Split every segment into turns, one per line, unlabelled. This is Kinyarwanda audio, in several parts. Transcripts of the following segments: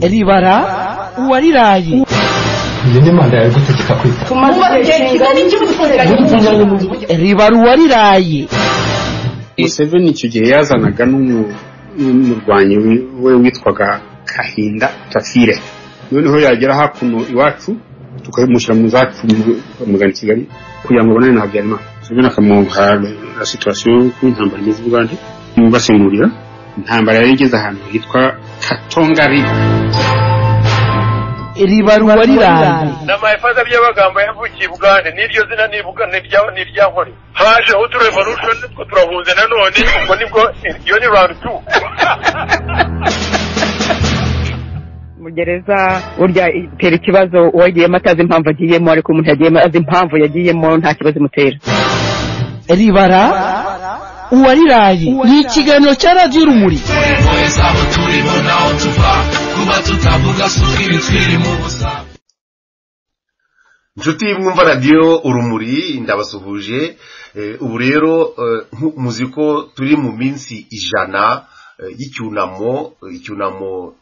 ribara uwariraye
iyo ni manda yawe gute kikakwita
tumaze igihe kigari cy'ubutungane
ribara uwariraye
museveni icyo gihe yazanaga n'umurwanyi we witwaga kahinda tafire noneho yagera hakuno iwacu tukamushyira mu zacu bamugana i kigali kugira ngo abonane na habyarimana museveni akamuha la situwasiyo y'uko intambara imeze ubugande basimurira intambara yari igeze ahantu hitwa katongari
ribara uwariraye
n'amahefaza by'abagambo yavukiye bugande n'iryo zina ni irya nkore hajeho uturevolution two turahunze nanone ubwo nibwo iyo ni round two
mu gereza burya itera ikibazo uwagiyemo atazi impamvu agiyemo ariko umuntu yagiyemo azi impamvu yagiyemo nta kibazo imutera
ribara uwariraye ni ikiganiro cya radiyo urumuri
inshuti mwumva radiyo urumuri ndabasuhuje Eh, ubu rero eh, nkuko muzi ko turi mu minsi ijana eh, y'icyunamo eh, icyunamo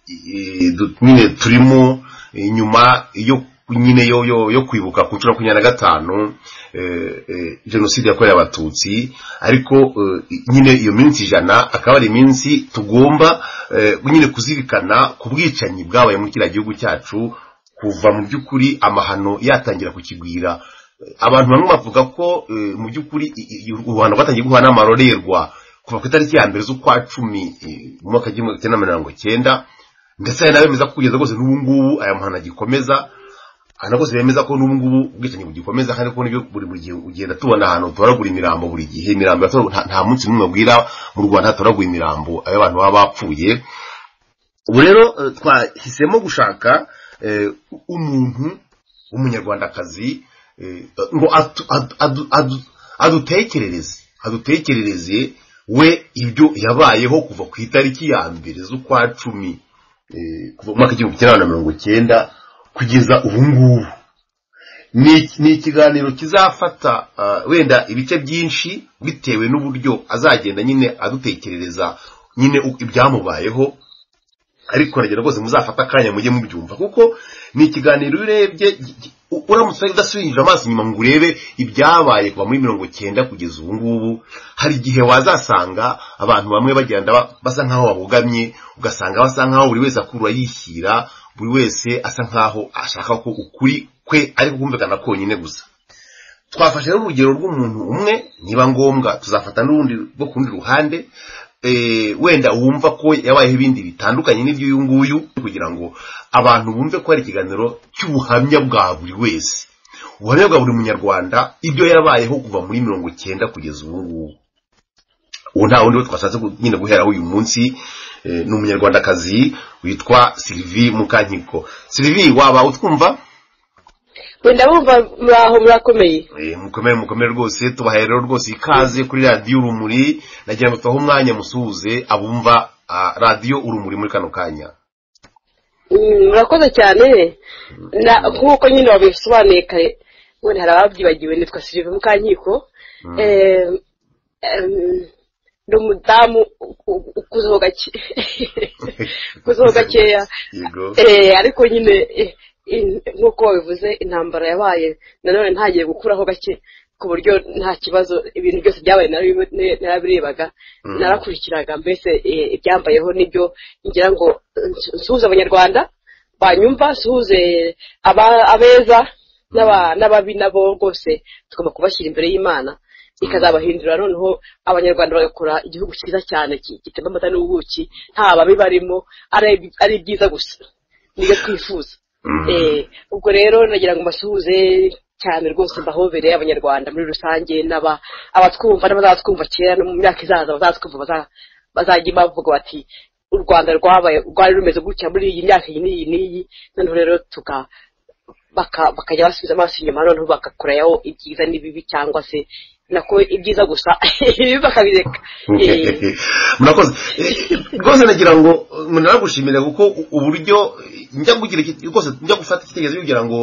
eh, du- nyine turimo eh, nyuma yo nyine yo yo yo kwibuka ku nshuro ya makumyabiri na gatanu eh, eh, jenoside yakorewe abatutsi ariko eh, nyine iyo minsi ijana akaba ari iminsi tugomba eh, nyine kuzirikana ku bwicanyi bwabaye muri kiriya gihugu cyacu kuva mu by'ukuri amahano yatangira kukigwira abantu bamwe bavuga ko eh, mu by'ukuri i- i- u Rwanda rwatangiye guhana amarorerwa kuva ku itariki ya mbere z'ukwa cumi eh, mu mwaka w'igihumbi kimwe na mirongo cyenda ndetse hari n'abemeza ko kugeza rwose n'ubu ngubu aya mahano agikomeza hari rwose bemeza ko n'ubu ngubu ubwicanyi bugikomeza kandi ko n'ibyo buri buri gihe ugenda tubona ahantu toragura imirambo buri gihe imirambo yatoragura- nta nta munsi n'umwe bwira mu rwanda hatoragura imirambo abantu baba bapfuye ubu rero eh, twahisemo gushaka eh, umuntu w'umunyarwandakazi eh, ngo atu- adu- adu- adu- adutekerereze adutekerereze we ibyo yabayeho kuva ku itariki ya mbere z'ukwa cumi eh, kuva mu mwaka w'igihumbi kimwe magana mirongo cyenda kugeza ubu ngubu ni ni ikiganiro kizafata ah, wenda ibice byinshi bitewe n'uburyo azagenda nyine adutekerereza nyine u- ibyamubayeho ariko uragenda rwose muzafata akanya mujye mubyumva kuko ni ikiganiro iyo urebye gi- gi- u- uramutse udasubije amaso inyuma ngo urebe ibyabaye kuva muri mirongo cyenda kugeza ubu ngubu hari igihe wazasanga abantu bamwe bagenda ba- basa nkaho babogamye ugasanga basa nkaho buri wese akurura yishyira buri wese asa nkaho ashaka ko ukuri kwe ari kumvikana konyine gusa twafashe rero urugero rw'umuntu umwe niba ngombwa tuzafata n'urundi rwo ku rundi ruhande eh, wenda wumva ko yabayeho ibindi bitandukanye n'ibyo uyu nguyu kugira ngo abantu bumve ko hari ikiganiro cy'ubuhamya bwa buri wese ubuhamya bwa buri munyarwanda ibyo yabayeho kuva muri mirongo cyenda kugeza ubu ngubu ubu nta wundi wo twashatse gu- nyine guheraho uyu munsi eh, ni umunyarwandakazi witwa silivi mukankiko silivi waba utwumva
wenda bumva muraho murakomeye
Eh, mukomere mukomere rwose tubahaye rero rwose ikaze kuri radiyo urumuri nagira ngo tubahe umwanya musuhuze abumva ah, radiyo urumuri muri kano kanya
Mm, murakoze cyane Na- nk'uko nyine wabisobanuye kare none hari ababyibagiwe nitwa sirive mukankiko Eh, em, ni umudamu u- ukuzeho gake ukuzeho gakeya
yego
Eh, ariko nyine eh, in- nk'uko babivuze intambara yabaye nanone ntagiye gukuraho gake ku buryo nta kibazo ibintu byose byabaye narabi- ne- narabirebaga
Mm.
narakurikiraga mbese eh, ibyambayeho n'ibyo ngira ngo nsu- nsuhuze abanyarwanda banyumva nsuhuze aba- abeza n'aba- n'ababi nabo rwose tugomba kubashyira imbere y'imana ikazabahindura noneho abanyarwanda bagakora igihugu cyiza cyane ki- gitemba amata n'ubuki nta babi barimo ari- ari byiza gusa nibyo twifuza Eh, ubwo rero nagira ngo mbasuhuze cyane rwose mbahobere abanyarwanda muri rusange n'aba- abatwumva n'abazatwumva kera no mu myaka izaza bazatwumva baza- bazajya bavuga bati u rwanda rwabaye rwari rumeze gutya muri iyi myaka iyi n'iyi n'iyi noneho rero tuka baka- bakajya basubiza amaso inyuma noneho bagakorayo ibyiza n'ibibi cyangwa se nako ibyiza gusa ibibi bakabireka Eh,
murakoze Eh, rwose nagira ngo munaragushimira kuko u- uburyo eh, njya kugira iki- rwose njya gufata igitekerezo kugira ngo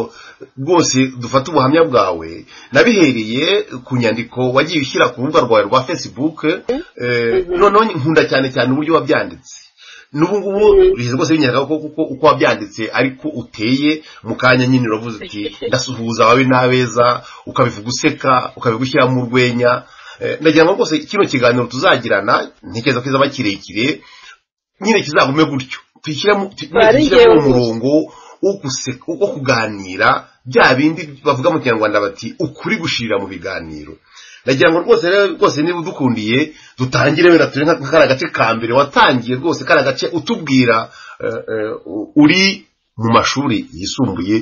rwose dufate ubuhamya bwawe nabihereye ku nyandiko wagiye ushyira ku rubuga rwawe rwa facebook eh, noneho nkunda cyane cyane uburyo wabyanditse n'ubu ngubu bihe rwose binyaraga ko kuko uko wabyanditse ariko uteye mu kanya nyine uravuze uti ndasuhuza ababi n'abeza ukabivuga useka ukabigushyiramo urwenya Eh, ndagira ngo rwose kino kiganiro tuzagirana ntekereza ko kizaba kirekire nyine kizagume gutyo tuyishyiramo tu- nyine
Bari
tuyishyiramo
njyewe
umurongo wo guseka wo kuganira bya bindi bavuga mu kinyarwanda bati ukuri gushirira mu biganiro ndagira ngo rwose rero rwose niba udukundiye dutangire wenda turi nka nka kariya gace ka mbere watangiye rwose kariya gace utubwira eh, eh, u- uri mu mashuri yisumbuye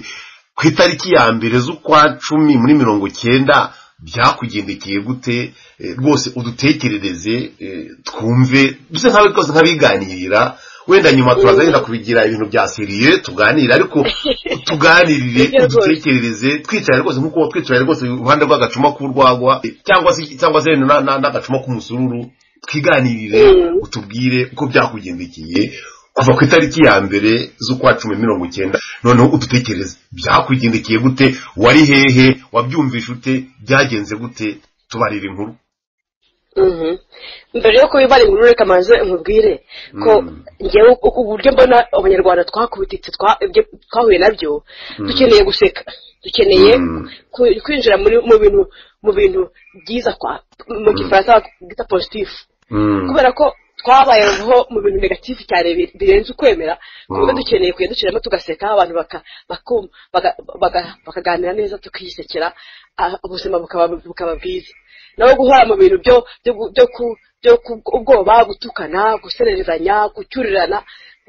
ku itariki ya mbere z'ukwa cumi muri mirongo cyenda byakugendekeye gute eh, rwose udutekerereze eh, twumve duse nkabe rwose nk'abiganirira wenda nyuma turaza wenda kubigira ibintu bya seriye tuganire ariko tuganirire
Nibyo rwose.
udutekerereze twicarane rwose nk'uko uba twicaranye rwose iruhande rw'agacuma k'urwagwa eh, cyangwa se cyangwa se na- na- n'agacuma k'umusururu twiganirire
Mm.
utubwire uko byakugendekeye kuva ku itariki ya mbere z'ukwa cumi mirongo icyenda noneho udutekereze byakwigendekeye gute wari hehe wabyumvishe ute byagenze gute tubarira inkuru
Mhm. mbere yo kubibara inkuru reka maze nkubwire ko
Mm.
ngewe uku uburyo mbona abanyarwanda twakubititse twa- ibyo twahuye nabyo dukeneye guseka dukeneye
Mm.
ku- kwinjira muri mu bintu mu bintu byiza kwa mu gifaransa bita positifu
Mm.
kubera ko twabayeho mu bintu negatifu cyane bi- birenze ukwemera ku buryo
Mm.
dukeneye kujya dushyiramo tugaseka abantu baka- bakum- baga- baga- bakaganira neza tukiyisekera ah, ubuzima bukaba bukaba bwiza naho guhora mu bintu byo byo gu- byo ku- byo ku- ubwoba gutukana gusererezanya gucyurirana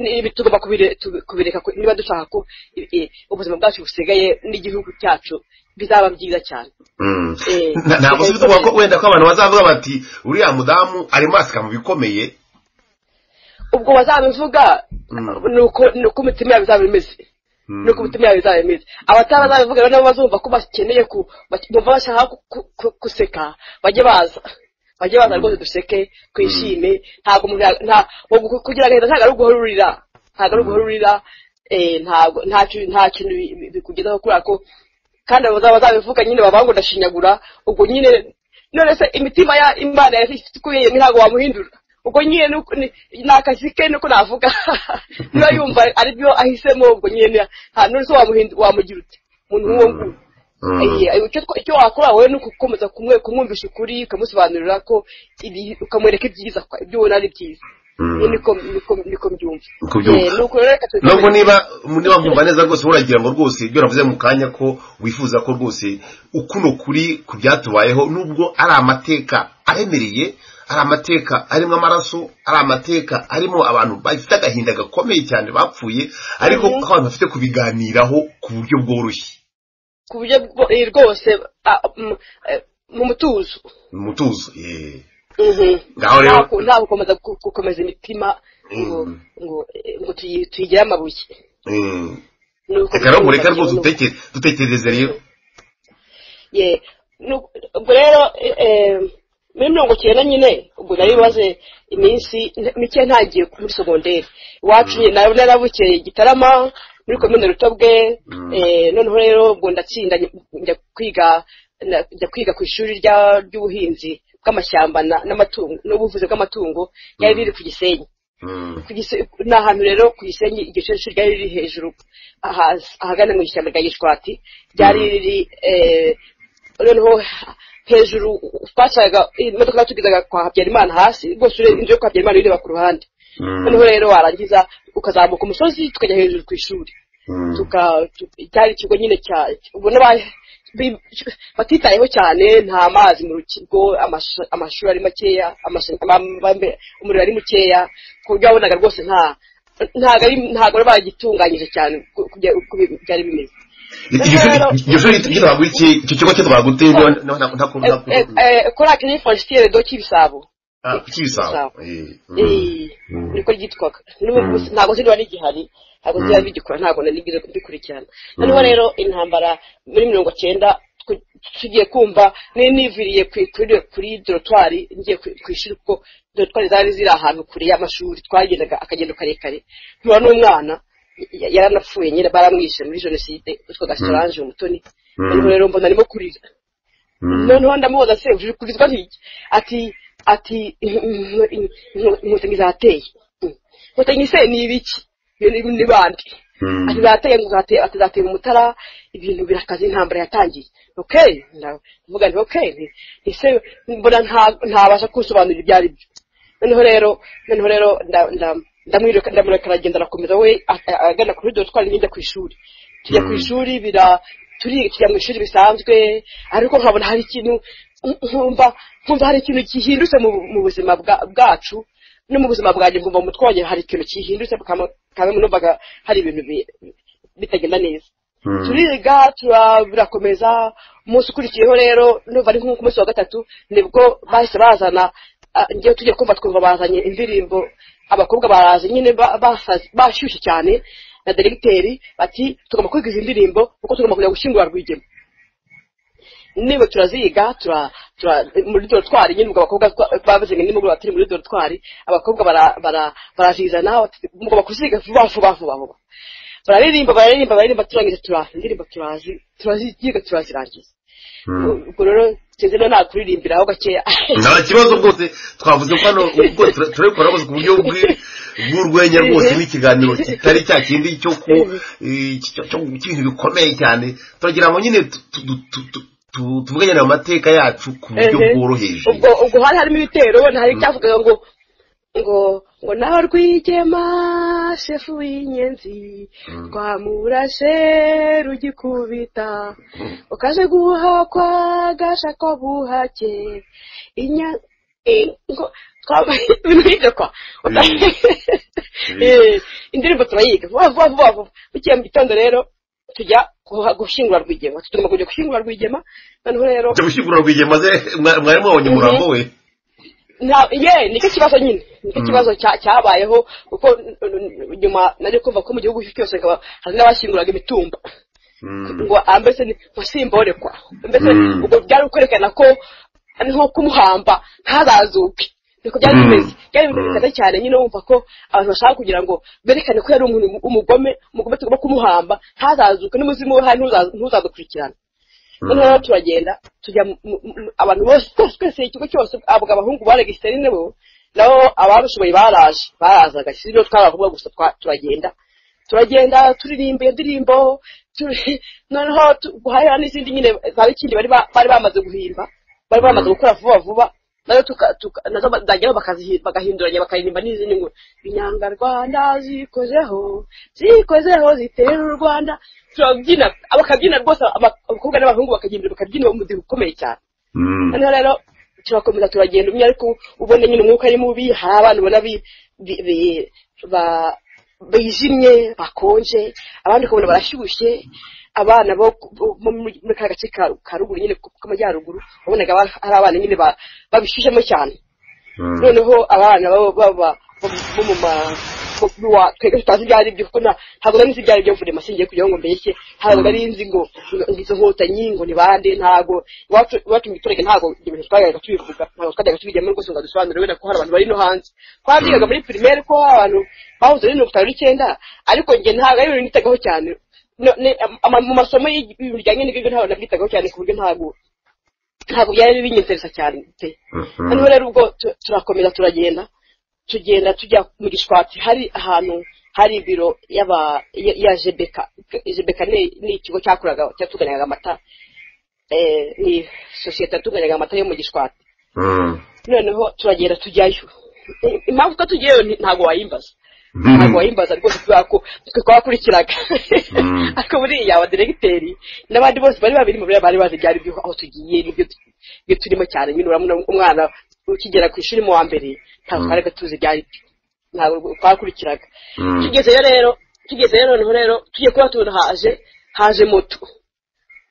ni- ibi tugomba kubire- tubi- kubireka ku- niba dushaka ko i- i- ubuzima bwacu busigaye n'igihugu cyacu bizaba byiza cyane
Mm.
Eh,
Na- ntabwo si bituvuga ko wenda ko abantu bazavuga bati uriya mudamu arimo asika mu bikomeye
ubwo bazabivuga
Mm.
ni uko ni uko imitima yabo izaba imeze
Mm.
nuko imitima yabo izaba imeze abatarazabivuga rero nabo bazumva ko bakeneye ku bak- bumva bashaka ku- ku- ku- guseka bajye baza bajye baza rwose duseke twishime ntabwo umuntu ya- nta- wo gu- kugira agahinda ntabwo ari uguhururira ntabwo ari uguhururira eh, ntabwo nta ki- nta kintu bi- bi- bikugezaho kubera ko kandi abo bazaba bazabivuga nyine baba ngo ndashinyagura ubwo nyine none se imitima ya imana yakuyeye ntabwo wamuhindura ubwo nyine ni uko- ni ni akazi ke niko navuga niba yumva aribyo ahisemo ubwo nyine nta none se wamuhindu- wamugira ute umuntu nk'uwo nguwo
Mm.
Ayiye, ayo, icyo twa- icyo wakora wowe ni ugukomeza kumwe- kumwumvisha ukuri ukamusobanurira ko ibi- ukamwereka ibyiza kwa- ibyo ubona ari byiza
Mm.
Ni- niko niko- niko mbyumva
Niko ubyumva.
Eh, nuko rero reka tubikomeze.
nubwo niba niba nkumva neza rwose uragira ngo rwose ibyo navuze mu kanya ko wifuza ko rwose ukuno kuri ku byatubayeho nubwo ari amateka aremereye ari amateka arimo amaraso ari amateka arimo abantu bafite agahinda gakomeye cyane bapfuye ariko ko abantu bafite kubiganiraho ku buryo bworoshye
ku buryo bwo- eh, rwose ah, mm, eh, mu mutuzo
mu mutuzo yeee
Mhm.
Ngaho rero-
Nta ku- nta gukomeza gu- gukomeza imitima ngo
Mm.
ngo eh, ngo tuyi- tuyigire amabuye Ni uko
reka rero ngo reka rwose
byumva,
uteke- dutekereze rero
ye nu- ubwo rero eh, eh, muri mirongo icyenda nyine ubwo nari maze iminsi n- mike ntagiye muri segonderi iwacu nyine nari narabukeye gitarama muri komine rutobwe eh, noneho rero ubwo ndatsinda nj- njya kwiga na- njya kwiga ku ishuri rya- ry'ubuhinzi bw'amashyamba na- n'amatungo n'ubuvuzi bw'amatungo ryari riri ku gisenyi
Mm,
ku Gise- ni ahantu rero ku gisenyi iryo shuri shuri ryari riri hejuru ahaz- ahagana mu ishyamba rya gishwati ryari riri eh, noneho hejuru twacaga imodoka zatugezaga kwa habyarimana hasi rwose ureba inzu yo kwa habyarimana ireba ku ruhande noneho rero warangiza ukazamuka umusozi tukajya hejuru ku ishuri
mm,
tuka tu- cyari ikigo nyine cya ubona ba- bi- batitayeho cyane nta mazi mu rukigo amashu- amashuri ari makeya amashu- ama- ambe- umuriro ari mukeya ku buryo wabonaga rwose nta ntabwo ari- ntabwo bari baragitunganyije cyane ku- ku bya- uko bi- byari bimeze
iryo shuri- iryo shuri ryitwaga iki icyo kigo kitwaga gute niba niba nta- nta- nta-
korake ni fonsitire do cy'ibisabo
Ah, cy'ibisabo
Eh, niko ryitwaga N'ubu gusa- ntabwo ziriba rigihari ntabwo ziriba rigikora ntabwo nanigeze mbikurikirana noneho rero intambara muri mirongo cyenda tw- tugiye kumva nari niviriye ku- kuri kuri dorotwari ngiye ku ku ishuri kuko dorotwari zari ziri ahantu kure y'amashuri twagendaga akagendo karekare ntura n'umwana ya- yaranapfuye nyine baramwishe muri jenoside witwaga solange umutoni noneho rero mbona arimo kurira noneho ndamubaza se uje kurizwa ntiki ati ati inkotanyi zateye inkotanyi se ni ibiki iyo ni ni bande
Mm.
ati bateye ngo uzate- ati zatera umutara ibintu birakaze intambara yatangiye okay ndavuga nti okay nti- ese mbona nta- ntabasha kusobanurira ibyo ari byo noneho rero noneho rero nda- nda- ndamwireka ndamureka aragenda arakomeza we a- a- agana kuri dore twari njya ku ishuri tujya ku
Mm.
ishuri bira turi tujya mu ishuri bisanzwe ariko nkabona hari ikintu nkumva nkumva hari ikintu gihindutse mu mu buzima bwa- bwacu no mu buzima bwanjye nkumva mu mutwe wanjye hari ikintu gihindutse kama- kamwe mu numvaga hari ibintu bi- bitagenda neza
Mm.
turiga tura- birakomeza umunsi ukurikiyeho rero numva ari nk'uko umunsi wa gatatu nibwo bahise bazana ah, ngiye tugiye kumva twumva bazanye indirimbo abakobwa baraza nyine ba- basaze- bashyushye cyane na deregiteri bati tugomba kwiga izi ndirimbo kuko tugomba kujya gushyingura rwigema niba turaziga tura tura muri dorotwari nyine ubwo abakobwa twa- bavuze ngo nimugoroba turi muri dorotwari abakobba bara- bara- barazizana bati, mugomba kuziga vuba vuba vuba vuba bararirimba bararirimba bararirimba turangiza tura indirimbo turazi turaziga turazirangiza
Mm.
ubwo rero sinzi no nakuririmbiraho gakeya
nta kibazo rwose twavuze ko hano ubwo tura- turabikora rwose ku buryo bwi- bw'urwenya rwose
Mhm.
n'ikiganiro kitari cya kindi cyo ku
Mhm.
eh, cyo- cyo- cy'ibintu bikomeye cyane turagira ngo nyine tu- tu- tu- tu- tu- tuvuganyane mu mateka yacu ku buryo
Ehe.
bworoheje
ubwo ubwo hari harimo ibitero wenda hari icyavugaga ngo ngo ngo nawe rwigema shefu w'inyenzi twamurashe rugikubita ukaje guhakwa gasha ko buhake inya eh, ngo- twa- ibintu nk'ibyo kwa Eh, indirimbo turayiga vuba vuba vuba vuba bukeye mu gitondo rero tujya guha- gushyingura rwigema tugomba kujya gushyingura rwigema noneho rero
jya gushyingura rwigema maze mwa- mwarimu wabonye
Mhm.
umurambo we
nta ye nicyo kibazo nyine nicyo
Mm.
kibazo cya- cyabayeho kuko n- n- n- nyuma nari kumva ko mu gihugu cyose hakaba- hari n'abashyinguraga imitumba
Mm.
ngo ah, mbese ni- ngo simborekwa mbese
Mm.
ubwo byari kwerekana ko nko kumuhamba ntazazuke niko byari
Mm.
bimeze byari ibintu
Mm.
bikaze cyane nyine wumva ko abantu bashaka kugira ngo berekane ko yari umuntu umugome umugome tugomba kumuhamba ntazazuke n'umuzimu we hari ntuza- ntuzadukurikirana noneho rero turagenda tujya mu- mu- mu- abantu bose twese twese ikigo cyose abagabo abahungu ba regisiteri nibo nabo ababishoboye baraje barazaga si ibyo twari abakobwa gusa twa- turagenda turagenda turirimba iyo ndirimbo turi- noneho tu- guhahira n'izindi nyine za bikindi bari ba- bari bamaze guhimba bari bamaze gukora vuba vuba nazo tuka- tuka- nazo bazajyaho bakazihi- bagahinduranya bakaririmba n'izindi ngo inyanga rwanda zikozeho zikozeho zitera u rwanda turabyina bakabyina rwose aba- abakobwa n'abahungu bakagira imbere bakabyina umudiho ukomeye cyane
Mm.
noneho rero turakomeza turagenda umwe ariko ubona nyine umwuka ari mubi hari abana ubona bi- bi- bi- ba- bijimye bakonje abandi ukabona barashyushye abana bo ku- bo muri muri ka gace ka ka ruguru nyine ko- k'amajyaruguru wabonaga ba- ari abana nyine ba- babishyushyemo cyane
Mm.
noneho abana baba baba bo mu ma bo- bo wa- twebwe tutazi ibyo ari byo kuko nta- ntabwo nari nzi ibyo ari byo mvuye masingiye kugira ngo mbeshye ntabwo nari nzi ngo ngo izo nkotanyi ngo ni bande ntabwo iwacu iwacu mu giturage ntabwo ibyo bintu twajyaga tubivuga ntabwo twajyaga tubijyamo rwose ngo dusobanure wenda ko hari abantu bari no hanze twabyigaga muri primaire ko abantu bahuze ari mirongo itanu n'icyenda ariko njye ntabwo ari ibintu nitagaho cyane No- ne- ama- mu masomo y'ibintu bijyanye n'ibyo ntabwo nabyitagaho cyane ku buryo ntabwo ntabwo byari binyinteresa cyane pe
Mhm.
hano rero ubwo tu- turakomeza turagenda tugenda tujya mu gishwati hari ahantu hari ibiro y'aba ya- ya jebeka jebeka ni ni ikigo cyakoraga cyatuganyaga amata eh, ni sosiyete yatuganyaga amata yo mu gishwati
Mm.
noneho turagenda tujyayo I- impamvu ko tugiyeyo nti- ntabwo wayimbaza
Mhm.
ntabwo wayimbaza rwose kubera ko twe twakurikiraga
Mm.
ariko buriya abadiregiteri n'abandi bose bari babiri mu biriya bari bazi ibyari byo aho tugiye n'ibyo tu- ibyo turimo cyane nyine urabona umwana ukigera ku ishuri mu wa mbere ntabwo
Mm.
twari gatuzi ibyari byo ntabwo twakurikiraga
Mm.
tugezeyo rero tugezeyo noneho rero tugiye kuba tubona haje haje moto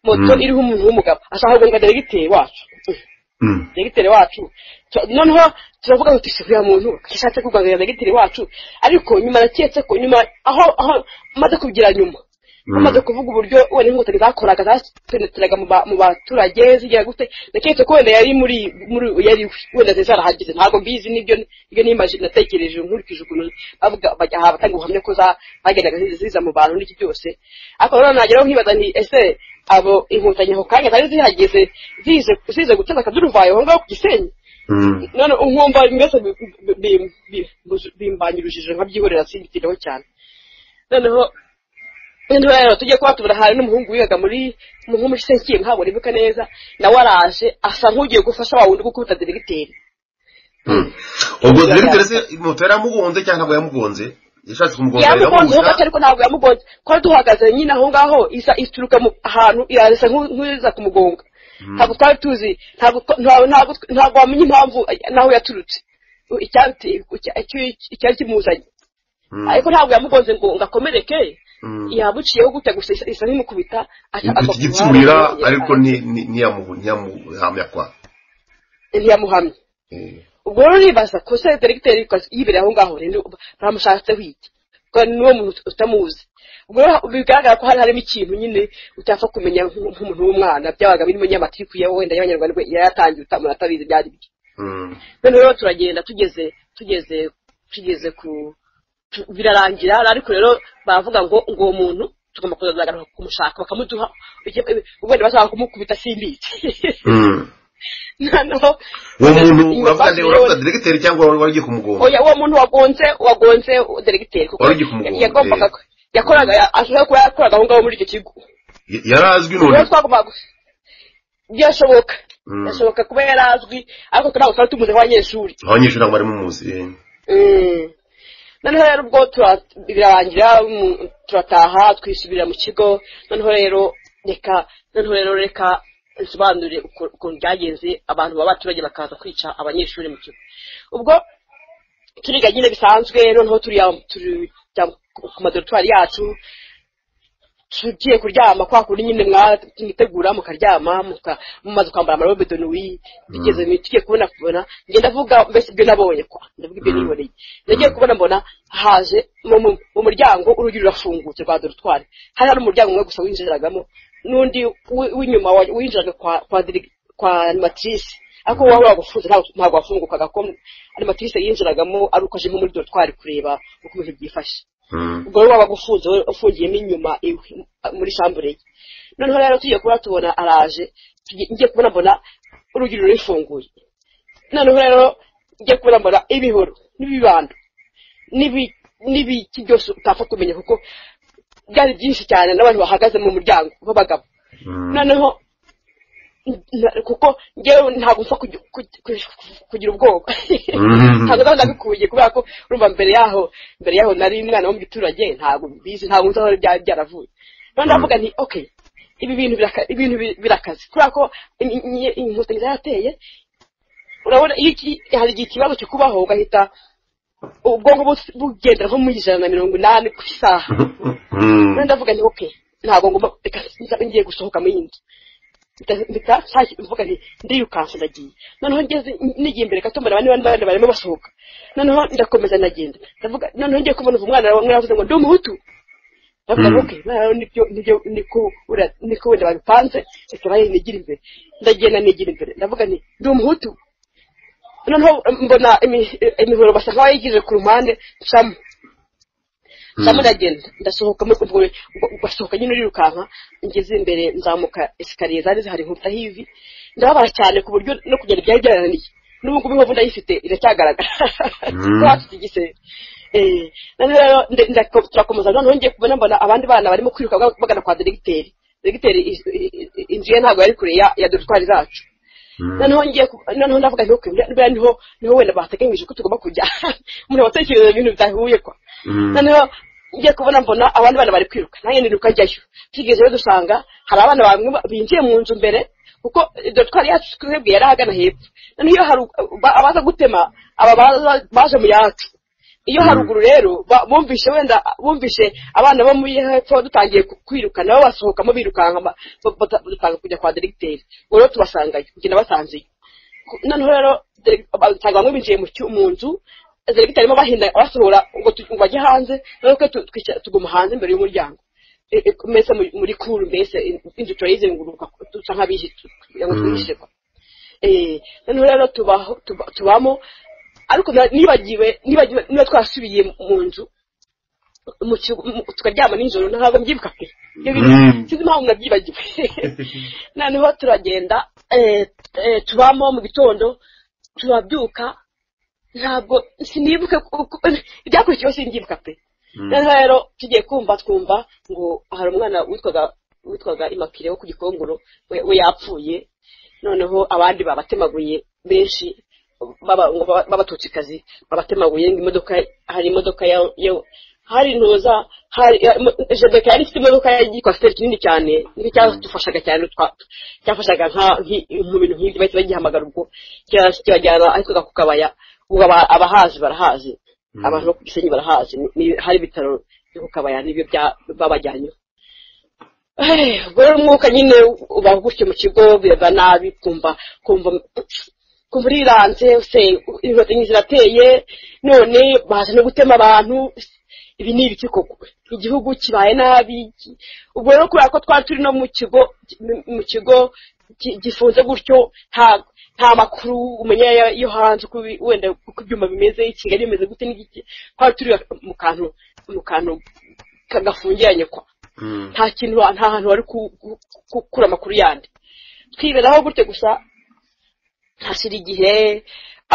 moto
Mm.
iriho umuntu w'umugabo ashaka guhunga deregiteri wacu
Mm.
dogiteri wacu Tu- noneho turavuga ngo tusi kuriya muntu ishatse kuganira dogiteri wacu ariko nyuma naketse ko nyuma aho aho maze kubwira nyuma
Mm.
amaze kuvuga uburyo wenda inkotanyi zakoraga zapeneteraga mu ba- mu baturage zigira gute naketse ko wenda yari muri muri yari wenda zari zarahageze ntabwo mbizi nibyo ibyo nimaje natekereje nkurikije ukuntu bavuga bajya aha batanga ubuhamya ko za- zagendaga ziza- ziza mu bantu n'iki byose ariko nanone nageraho nkibaza nti ese abo inkotanyi ako kanya zari zihageze zize zize guteza akaduruvayo aho ngaho ku gisenyi
Mm.
none nkumva mbese bimbanyirujije nkabyihorera simbitireho cyane noneho noneho rero tujye kuba tubura hari n'umuhungu wigaga muri umuhungu muri senkiye ntabwo ribuka neza nawe araje asa nk'ugiye gufasha wa wundi gukubita diregiteri
Mm. ubwo direkiteri se moto yaramugonze cyangwa ntabwo yamugonze yashatse kumugonga
yamugonzeho gato
iramubuza
ariko ntabwo yamugonze twari duhagaze nyine aho ngaho isa ituruka mu ahantu irasa nk'u- nk'iza kumugonga ntabwo twari tuzi ntabwo twa- ntabwo- ntabwo ntabwo wamenya impamvu eh, n'aho yaturutse icyabiteye icya- icyo- icyari kimuzanye
Mm.
ariko ntabwo yamugonze ngo ngo akomereke
Mm.
yabuciyeho gutya gusa isa- isa n'imukubita aca-
Yikubita
agwa ku
igitsura
ruhande,
ariko ni- ni- ntiyamu- ntiyamuhamya kwa
ntiyamuhamye
Eh.
ubwo rero uribaza ko se deregiteri yibereye aho ngaho rero bamushatseho iki kuko n'uwo muntu utamuzi ubwo rero bigaragara ko hari harimo ikintu nyine utapfa kumenya nk'u- nk'umuntu w'umwana byabaga birimo nyamatriku ya wenda y'abanyarwanda yari yatangiye uta- umuntu atabizi byari byo
Mm.
noneho rero turagenda tugeze tugeze tugeze ku tu- birarangira ariko rero baravuga ngo ngo uwo muntu tugomba kuzagaruka kumushaka bakamuduha ubundi bashaka kumukubita simbitse
Mm.
noneho
uwo muntu
Inyuma
uravuga nde
basubirayo-
uravuga direkiteri cyangwa wari wagiye kumugonga
oya uwo muntu wagonze wagonze deregiteri kuko
Wari ugiye kumugonga,
yagombaga
eh.
yakoraga ashobora kuba yakoraga aho ngaho muri icyo kigo
Y- yarazwi
rero
none
twagombaga gu- byashoboka
Mm.
byashoboka kuba yari azwi ariko ntabwo twari tumuze nk'abanyeshuri
abanyeshuri ntabwo bari muzi eh.
Mm. noneho rero ubwo tura- birarangira mm, turataha twisubirira mu kigo noneho rero reka noneho rero reka nsobanurire uko- ukuntu byagenze abantu b'abaturage bakaza kwica abanyeshuri mu kigo ubwo turiga nyine bisanzwe noneho turiya tujya ku madoritwari yacu tugiye kuryama kwa kundi nyine mwitegura mukaryama muka- mumaze kwambara amarobe de nuit bigeze mu- tugiye kubona kubona njye ndavuga mbese ibyo nabonye kwa ndavuga ibyo niboneye nagiye kubona mbona haje mu- mu mu muryango urugi rurafungutse rwa dorutwari hari hari umuryango umwe gusa winjiragamo n'undi wi- w'inyuma wa- winjiraga kwa kwa dirigi- kwa animatrice ariko waba wagufunze ntabwo ntabwo wafungukaga ko animatrice yinjiragamo ari uko ajemo muri dorutwari kureba uko ibintu byifashe
Mm.
ubwo rero wabaga ufunze ufungiyemo inyuma iwe, muri shambure ye noneho rero tugiye kuba tubona araje tugiye- ngiye kubona mbona urugi rurifunguye noneho rero ngiye kubona mbona ibihoro n'ibibando n'ibi- n'ibiki byose utapfa kumenya kuko byari byinshi cyane n'abantu bahagaze mu muryango b'abagabo
Mm.
noneho na- kuko ngewe ntabwo mpfa kugi- kugi- kugi- kugira ubwoba
Mhm.
ntabwo ndaba ndabikuye kubera ko urumva mbere yaho mbere yaho nari umwana wo mu giturage ntabwo mbizi ntabwo nzi aho byari byaravuye noneho ndavuga nti okay ibi bintu biraka- ibintu bi- birakaze kubera ko in- in- inkotanyi zarateye urabona iyo iki- hari igihe ikibazo kikubaho ugahita ubwonko bu- bugendera nko mu ijana na mirongo inani ku isaha
Mm.
noneho ndavuga nti okay ntabwo ngomba reka nza- ngiye gusohoka mu yindi Mpita- mpita nshaki- mvuga nti ndirukanse ndagiye noneho ngeze nigiye imbere gato mbona abandi bana bandi barimo basohoka noneho ndakomeza ndagenda ndavuga noneho ngiye kubona uva umwana umwe yavuze ngo ndi umuhutu ndavuga ngo
Mm.
okay noneho nibyo nibyo niko ura- niko wenda babipanze reka nayo nigire imbere ndagenda nigira imbere ndavuga nti ndi umuhutu noneho mbona imi- imihoro basa nk'abayigije ku ruhande nsamo nsamo ndagenda ndasohoka muri ubwo ubwo- basohoka nyine urirukanka ngeze imbere nzamuka esikariye zari zihari nkuta hivi ndababara cyane ku buryo no kugenda byari byarananiye n'ubu ngubu inkovu ndayifite iracyagaragara
Mm.
ko hafite igisebe Eh, noneho rero nde- nda- turakomeza noneho ngiye kubona mbona abandi bana barimo kwiruka baga- bagana kwa deregiteri deregiteri is- i- i- inzu ye ntabwo yari kure ya ya dorutwari zacu noneho ngiye ku- noneho ndavuga nti okay buriya niho niho wenda bateganyije ko tugomba kujya umuntu watekereza ibintu bidahuye kwa
Mm.
noneho ngiye kubona mbona abandi bana bari kwiruka nanjye niruka njyayo tugeze rero dusanga hari abana bamwe ba- binjiye mu nzu mbere kuko dorutwari yacu twebwe yari ahagana hepfo noneho iyo hari ba- abaza gutema aba baza- baje mu yacu iyo haruguru rero ba- bumvishe wenda bumvishe abana bo muri hepfo dutangiye ku- kwiruka nabo basohokamo birukanka ba- ba- bata- dutanga kujya kwa deregiteri ubwo rero tubasangayo kugenda basanzeyo Ku- noneho rero dere- abasanga bamwe binjiye mu cyu- mu nzu deregiteri arimo bahinda abasohora ngo tu- ngo bajye hanze noneho twe tu- twica- tuguma hanze imbere y'umuryango E- e- mbese muri- muri kuru mbese in- inzu turayizenguruka dusa nk'abihishe tu- kugira ngo twihishe kwa. Eh, noneho rero tubaho- tuba- tubamo ariko na- nibagiwe nibagiwe niba twasubiye mu nzu mu kigo- mu- tukaryama nijoro ntabwo mbyibuka pe Ibyo bintu
Mm.
sinzi impamvu nabyibagiwe noneho turagenda eh, eh, tubamo mu gitondo turabyuka ntabwo sinibuke kuko ibyakurikiyeho sindyibuka pe neza rero tugiye kumva twumva ngo hari umwana witwaga witwaga imakire wo ku gikongoro we we yapfuye noneho abandi babatemaguye benshi baba- baba- b'abatutsikazi babatemaguye ngo imodoka hari imodoka ya- ya- hari intuza hari ya- imo- jebeka yari ifite imodoka ya kwasiteri kinini cyane nicyo cyadufashaga cyane twa- cyafashaga nka nki- mu bintu nk'ibyo bahita bagihamagara ubwo kira- kirajyana ahitwaga ku kabaya ubu aba- abahazi barahazi abantu bo ku gisenyi barahazi ni- hari ibitaro byo ku kabaya nibyo bya- babajyanyeho Eh, ubwo rero umwuka nyine uba gutyo mu kigo bireba nabi kumva kumva kumva uriranze se inkotanyi zirateye none baza no gutema abantu ibi ni ibiki koko igihugu kibaye nabi ki- ubwo rero kubera ko twari turi no mu kigo mu kigo gi- gifunze gutyo nta nta makuru umenya ya- yo hanze uko bi- wenda uko ibyuma bimeze i kigali bimeze gute n'igiki twari turi mu kantu mu kantu kagafungiranye kwa nta kintu wa- nta hantu wari ku- ku- gukura amakuru yandi twiberaho gutyo gusa hashira igihe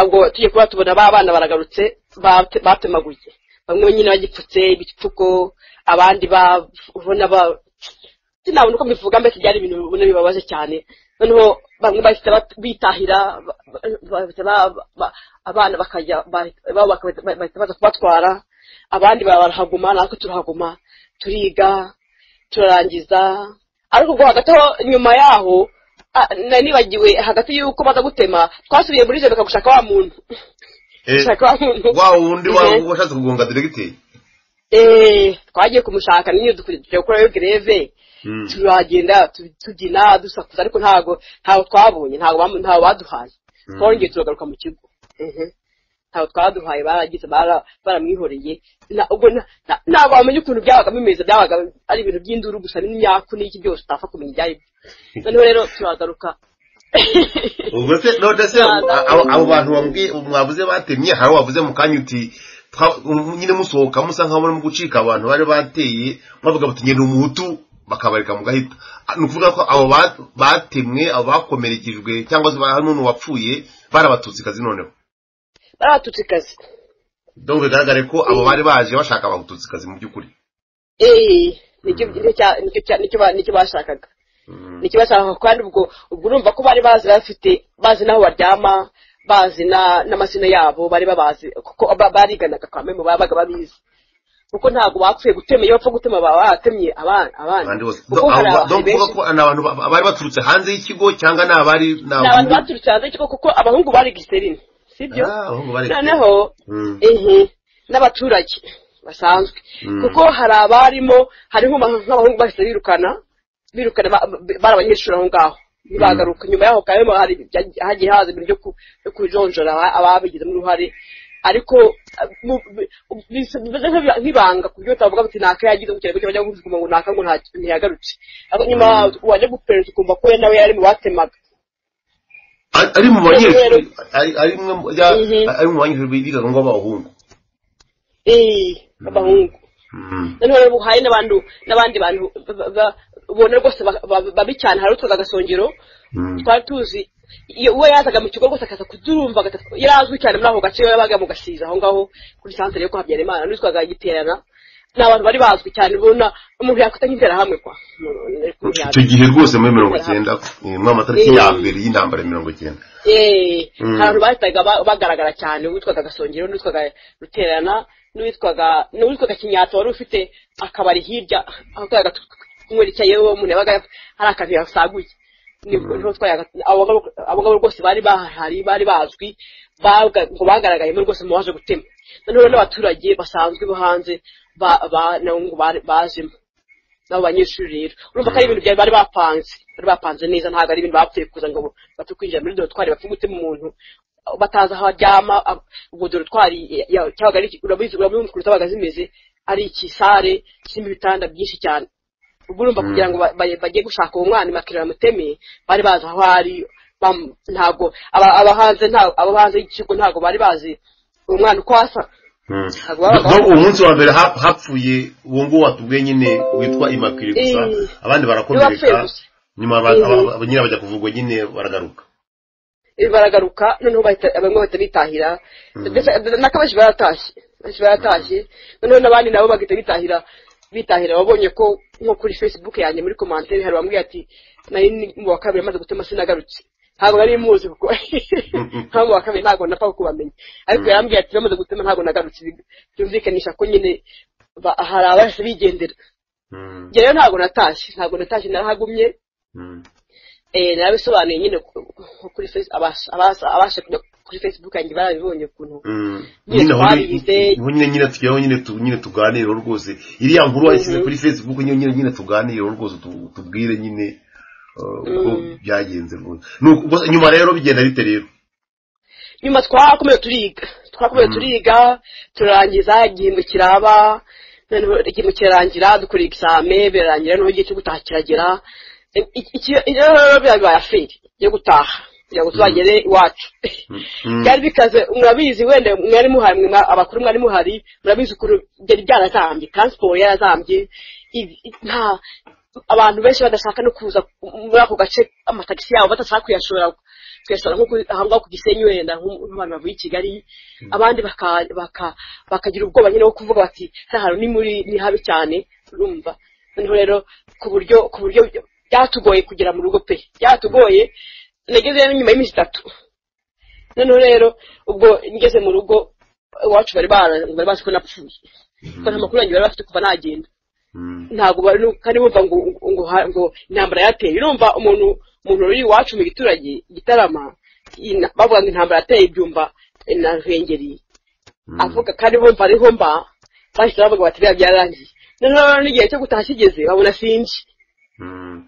ubwo tujye kuba tubona ba bana baragarutse bate- batemaguye bamwe nyine bagipfutse ibipfuko abandi ba- ubona ba- sinabona uko mbivuga mbese byari ibintu ubona bibabaje cyane noneho bamwe bahita bat- bitahira ba- ba- bahita ba- ba- abana bakajya bahita ba- bakahita- bahita baza kubatwara abandi barahaguma natwe turahaguma turiga turarangiza ariko ubwo hagati aho nyuma yaho ah, nari nibagiwe hagati y'uko baza gutema twasubiye muri jebeka gushaka wa muntu gushaka wa muntu
wa wundi wa-
Mhm.
washatse kugonga diregiteri
Eh, twagiye kumushaka nyine dukurikiye gukora greve turagenda tu- tubyina dusakuza ariko ntabwo ntabwo twabonye ntabwo bamu- ntabwo baduhaye twongeye turagaruka mu kigo Mhm. ntabwo twaduhaye baragize bara- baramwihoreye Na- ubwo na- na- ntabwo wamenya ukuntu byabaga bimeze byabaga ari ibintu by'induru gusa n'imyaku n'iki byose utapfa kumenya ibyo ari byo noneho rero turagaruka
ubwo se none se
Nta- nta-
abo abo bantu bambwiye- mwavuze batemye hari wavuze mu kanya uti twa- um, nyine musohoka musa nkaho murimo gucika abantu bari bateye mwavuga muti ngenda umuhutu bakabareka mugahita Ah, ni ukuvuga ko abo ba- batemwe abo bakomerekejwe cyangwa se hari n'umuntu wapfuye bari abatutsi noneho
barabatutse ikazi
donc bigaragare ko abo bari baje bashaka abatutsi mu by'ukuri
Eh, nicyo nicyo cya- nicyo cya- nicyo ba- nicyo bashakaga
Mm.
ni ikibazo aho kandi ubwo ubwo urumva ko bari bazi bafite bazi n'aho baryama bazi na- n'amazina yabo bari babazi kuko ba- bariganaga kwa memu babaga babizi kuko ntabwo bapfuye gutema iyo bapfa gutema baba baratemye abana abana
Abandi bose.
kuko
Donc
hari
abo-
abantu
donc uvuga
benshi
ko ni abantu ba- bari baturutse hanze y'ikigo cyangwa ni abari ni
ni abantu baturutse hanze y'ikigo kuko abahungu bari giserine sibyo
Ah, abahungu bari
noneho
Mm.
ehe, n'abaturage basanzwe
Mm.
kuko hari abarimo hariho ama- nk'abahungu bahise birukana birukana ba- ba- bari abanyeshuri aho ngaho ntibagaruka nyuma yaho kandi hari ibya- hagiye haza ibintu byo ku- byo kujonjora aba- ababigizemo uruhare ariko ah, mu- bi- bisa- bimeze nk'ibi- nk'ibanga ku buryo utavuga ngo naka yagize mu kirego cyangwa ngo ngo naka ngo nta- ntiyagarutse ariko nyuma wajya guperereza ukumva ko we nawe yari mu batemaga
ari ari mu banyeshuri
Rero-
ari ari mwe mu- ya-
Mhm.
ari mu banyeshuri bigaga ngo b'abahungu
eh, b'abahungu
Mm.
noneho rero hari n'abandi n'abandi bantu ba- ba- ubona rwose ba- ba- babi cyane hari utwaga agasongero
Mm.
twari tuzi iyo uwo yazaga mu kigo rwose akaza kudurumva agata- yari azwi cyane muri ako gace yabaga mu gasiza aho ngaho kuri santere yo kuhabyara imana n'utwaga giterana ni abantu bari bazwi cyane ubona umuntu yakwita nk'interahamwe kwa mu- mu-
icyo gihe rwose muri mirongo icyenda eh, muri amatariki ya mbere y'intambara ya mirongo icyenda
Eh,
Mm.
hari abantu bahitaga ba- bagaragara cyane uwitwaga gasongero n'uwitwaga ruterana n'uwitwaga n'uwitwaga kinyatsa wari ufite akabari hirya aho twayaga kumwerekeyeho umuntu yabaga yaf- hari akantu yasaguye Nibwo- niho twayaga abo ngabo- abo ngabo rwose bari bahari bari bazwi baga- ngo bagaragayemo rwose mu baje gutema noneho n'abaturage basanzwe bo hanze ba- ba- nabo ngo bari- bazemo n'abo banyeshuri rero urumva ko ari ibintu byari bari bapanze bari bapanze neza ntabwo ari ibintu bapfuye kuza ngo bapfe kwinjira muri dorotwari bapfe gutema umuntu batazi aho aryama ab- ubwo dorotwari ya- ya- cyabaga ari iki- urabizi urabona ukuntu zabaga zimeze ari iki sare kirimo ibitanda byinshi cyane ubwo urumva kugira ngo ba- ba- bajye gushaka uwo mwana bakirira bamuteme bari bazi aho ari bam- ntabwo aba- aba hanze nta- abo hanze y'ikigo ntabwo bari bazi uwo mwana uko asa
Mm.
Ntabwo babaga
donc uwo munsi wa mbere hap- hapfuye uwo nguwo watubwiye nyine witwa imakiri gusa
Eh.
abandi
Niwe wapfuye
barakomereka
gusa.
nyuma aba-
Eh.
aba- aba- nyine bajya kuvugwa nyine baragaruka
baragaruka noneho bahita- bamwe bahita bitahira ndetse naka benshi baratashye benshi baratashye noneho n'abandi nabo bagahita bitahira bitahira wabonye ko nko kuri facebook yanjye muri komantere hari bamwe ati nari ni mu wa kabiri amaze gutema sinagarutse ntabwo nari muzi kuko nka mu wa kabiri ntabwo napfa kubamenya ariko yarambwiye ati bamaze gutema ntabwo nagarutse byumvikanisha ko nyine ba- hari abahise bigendera
Mm,
njyewe ntabwo natashye ntabwo natashye narahagumye
mm,
eh narabisobanuye nyine ku- ku- kuri face abas- abas- abasha kujya kuri facebook yanjye barabibonye ukuntu
mm.
Nyine
Nyine aho
twabize.
nyine- nyine nyine tujyaho nyine tu- nyine tuganiraho rwose iriya nkuru wayishyize
Mhm.
kuri facebook nyine nyine nyine tuganireho rwose tu- tubwire nyine uh, uko
Mm.
byagenze rwose Nuko- gusa nyuma rero bigenda bite rero
nyuma twakomeye turiga twakomeye turiga turarangiza igihembwe kiraba noneho igihembwe kirarangira dukora exame birarangira noneho igihe cyo gutaha kiragera Eh, iki- iki- iyo rero biba bibaye aferi yo gutaha kugira ngo tuzagere iwacu
Mm.
byari bikaze murabizi wenda mwari muhari mwe mwa- abakuru mwari muhari murabizi ukuntu byari byarazambye transport yarazambye i- i- nta abantu benshi badashaka no kuza muri ako gace amatagisi yabo badashaka kuyashora kuyashora nko ku- aha ngaho ku gisenyi wenda nko- nk'abantu bavuye i kigali abandi baka- baka- bakagira ubwoba nyine bwo kuvuga bati hariya hantu ni muri ni habi cyane urumva noneho rero ku buryo ku buryo byatugoye kugera mu rugo pe byatugoye nageze rero nyuma y'iminsi itatu noneho rero ubwo ngeze mu rugo iwacu bari bara- bari bazi ko napfuye kuko nta makuru yanjye bari bafite kuva nagenda
Mm.
ntabwo bari nu- kandi bumva ngo ngo ha- ngo intambara yateye urumva umuntu umuntu uri iwacu mu giturage gitarama ina- bavuga ngo intambara yateye ibyumba eh, na ruhengeri avuga kandi bumva ariho mba bahise bavuga bati biriya byararangiye noneho rero n'igihe cyo gutaha kigeze babona sinji
Mm.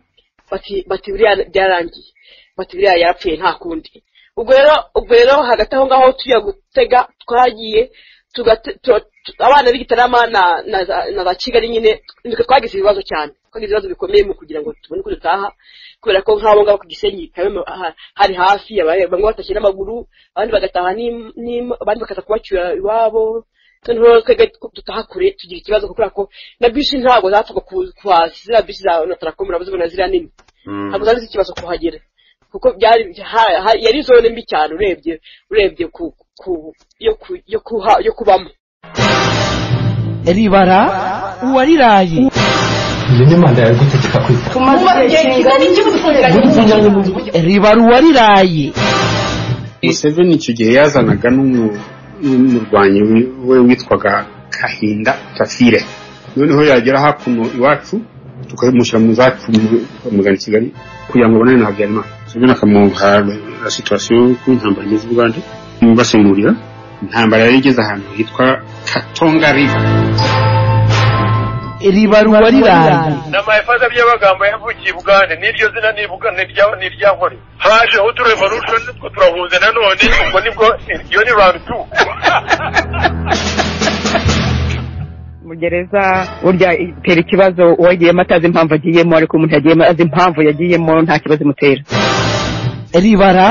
bati bati biriya byarangiye bati biriya yarapfuye nta kundi ubwo rero ubwo rero hagati aho ngaho tujya gutega twagiye tugate- tu- tu- abana b'igitarama na na za- na za kigali nyine nitwe twagize ibibazo cyane twagize ibibazo bikomeye mu kugira ngo tubone uko dutaha kubera ko nk'abo ngabo ku gisenyi Kayumba ha- hari hafi abari- bamwe batashye n'amaguru abandi bagataha n'im- n'im- abandi bakaza kubacyura iwabo noneho twebwe dutaha kure tugira ikibazo kubera ko na bisi ntabwo zapfaga ku- kuhaza ziriya bisi za na tarakomu murazibona ziriya nini
Mm.
ntabwo zari zifite ikibazo kuhagera kuko byari ha- ha- yari zone mbi cyane urebye urebye ku ku yo ku yo kuha yo kubamo
ribara uwariraye
iyo ni manda yawe igutegeka kwita
tumaze igihe kigari cy'ubutungane mu gihugu
ribara uwariraye
museveni icyo gihe yazanaga n'umu- n'umurwanyi wi- we witwaga kahinda tafire noneho yagera hakuno iwacu tukamushyira mu zacu bamugana i kigali kugira ngo abonane na habyarimana museveni akamuha la situwasiyo y'uko intambara imeze i bugande basemurira intambara yari igeze ahantu hitwa katonga riva
ribara uwariraye
n'amahefeza by'amagambo yavukiye i bugande n'iryo zina nibuka nirya- n'iryakore hajeho uturevolution two turahunze nanone ubwo nibwo iyo ni round two
mu gereza burya itera ikibazo uwagiyemo atazi impamvu agiyemo ariko umuntu yagiyemo azi impamvu yagiyemo nta kibazo imutera
ribara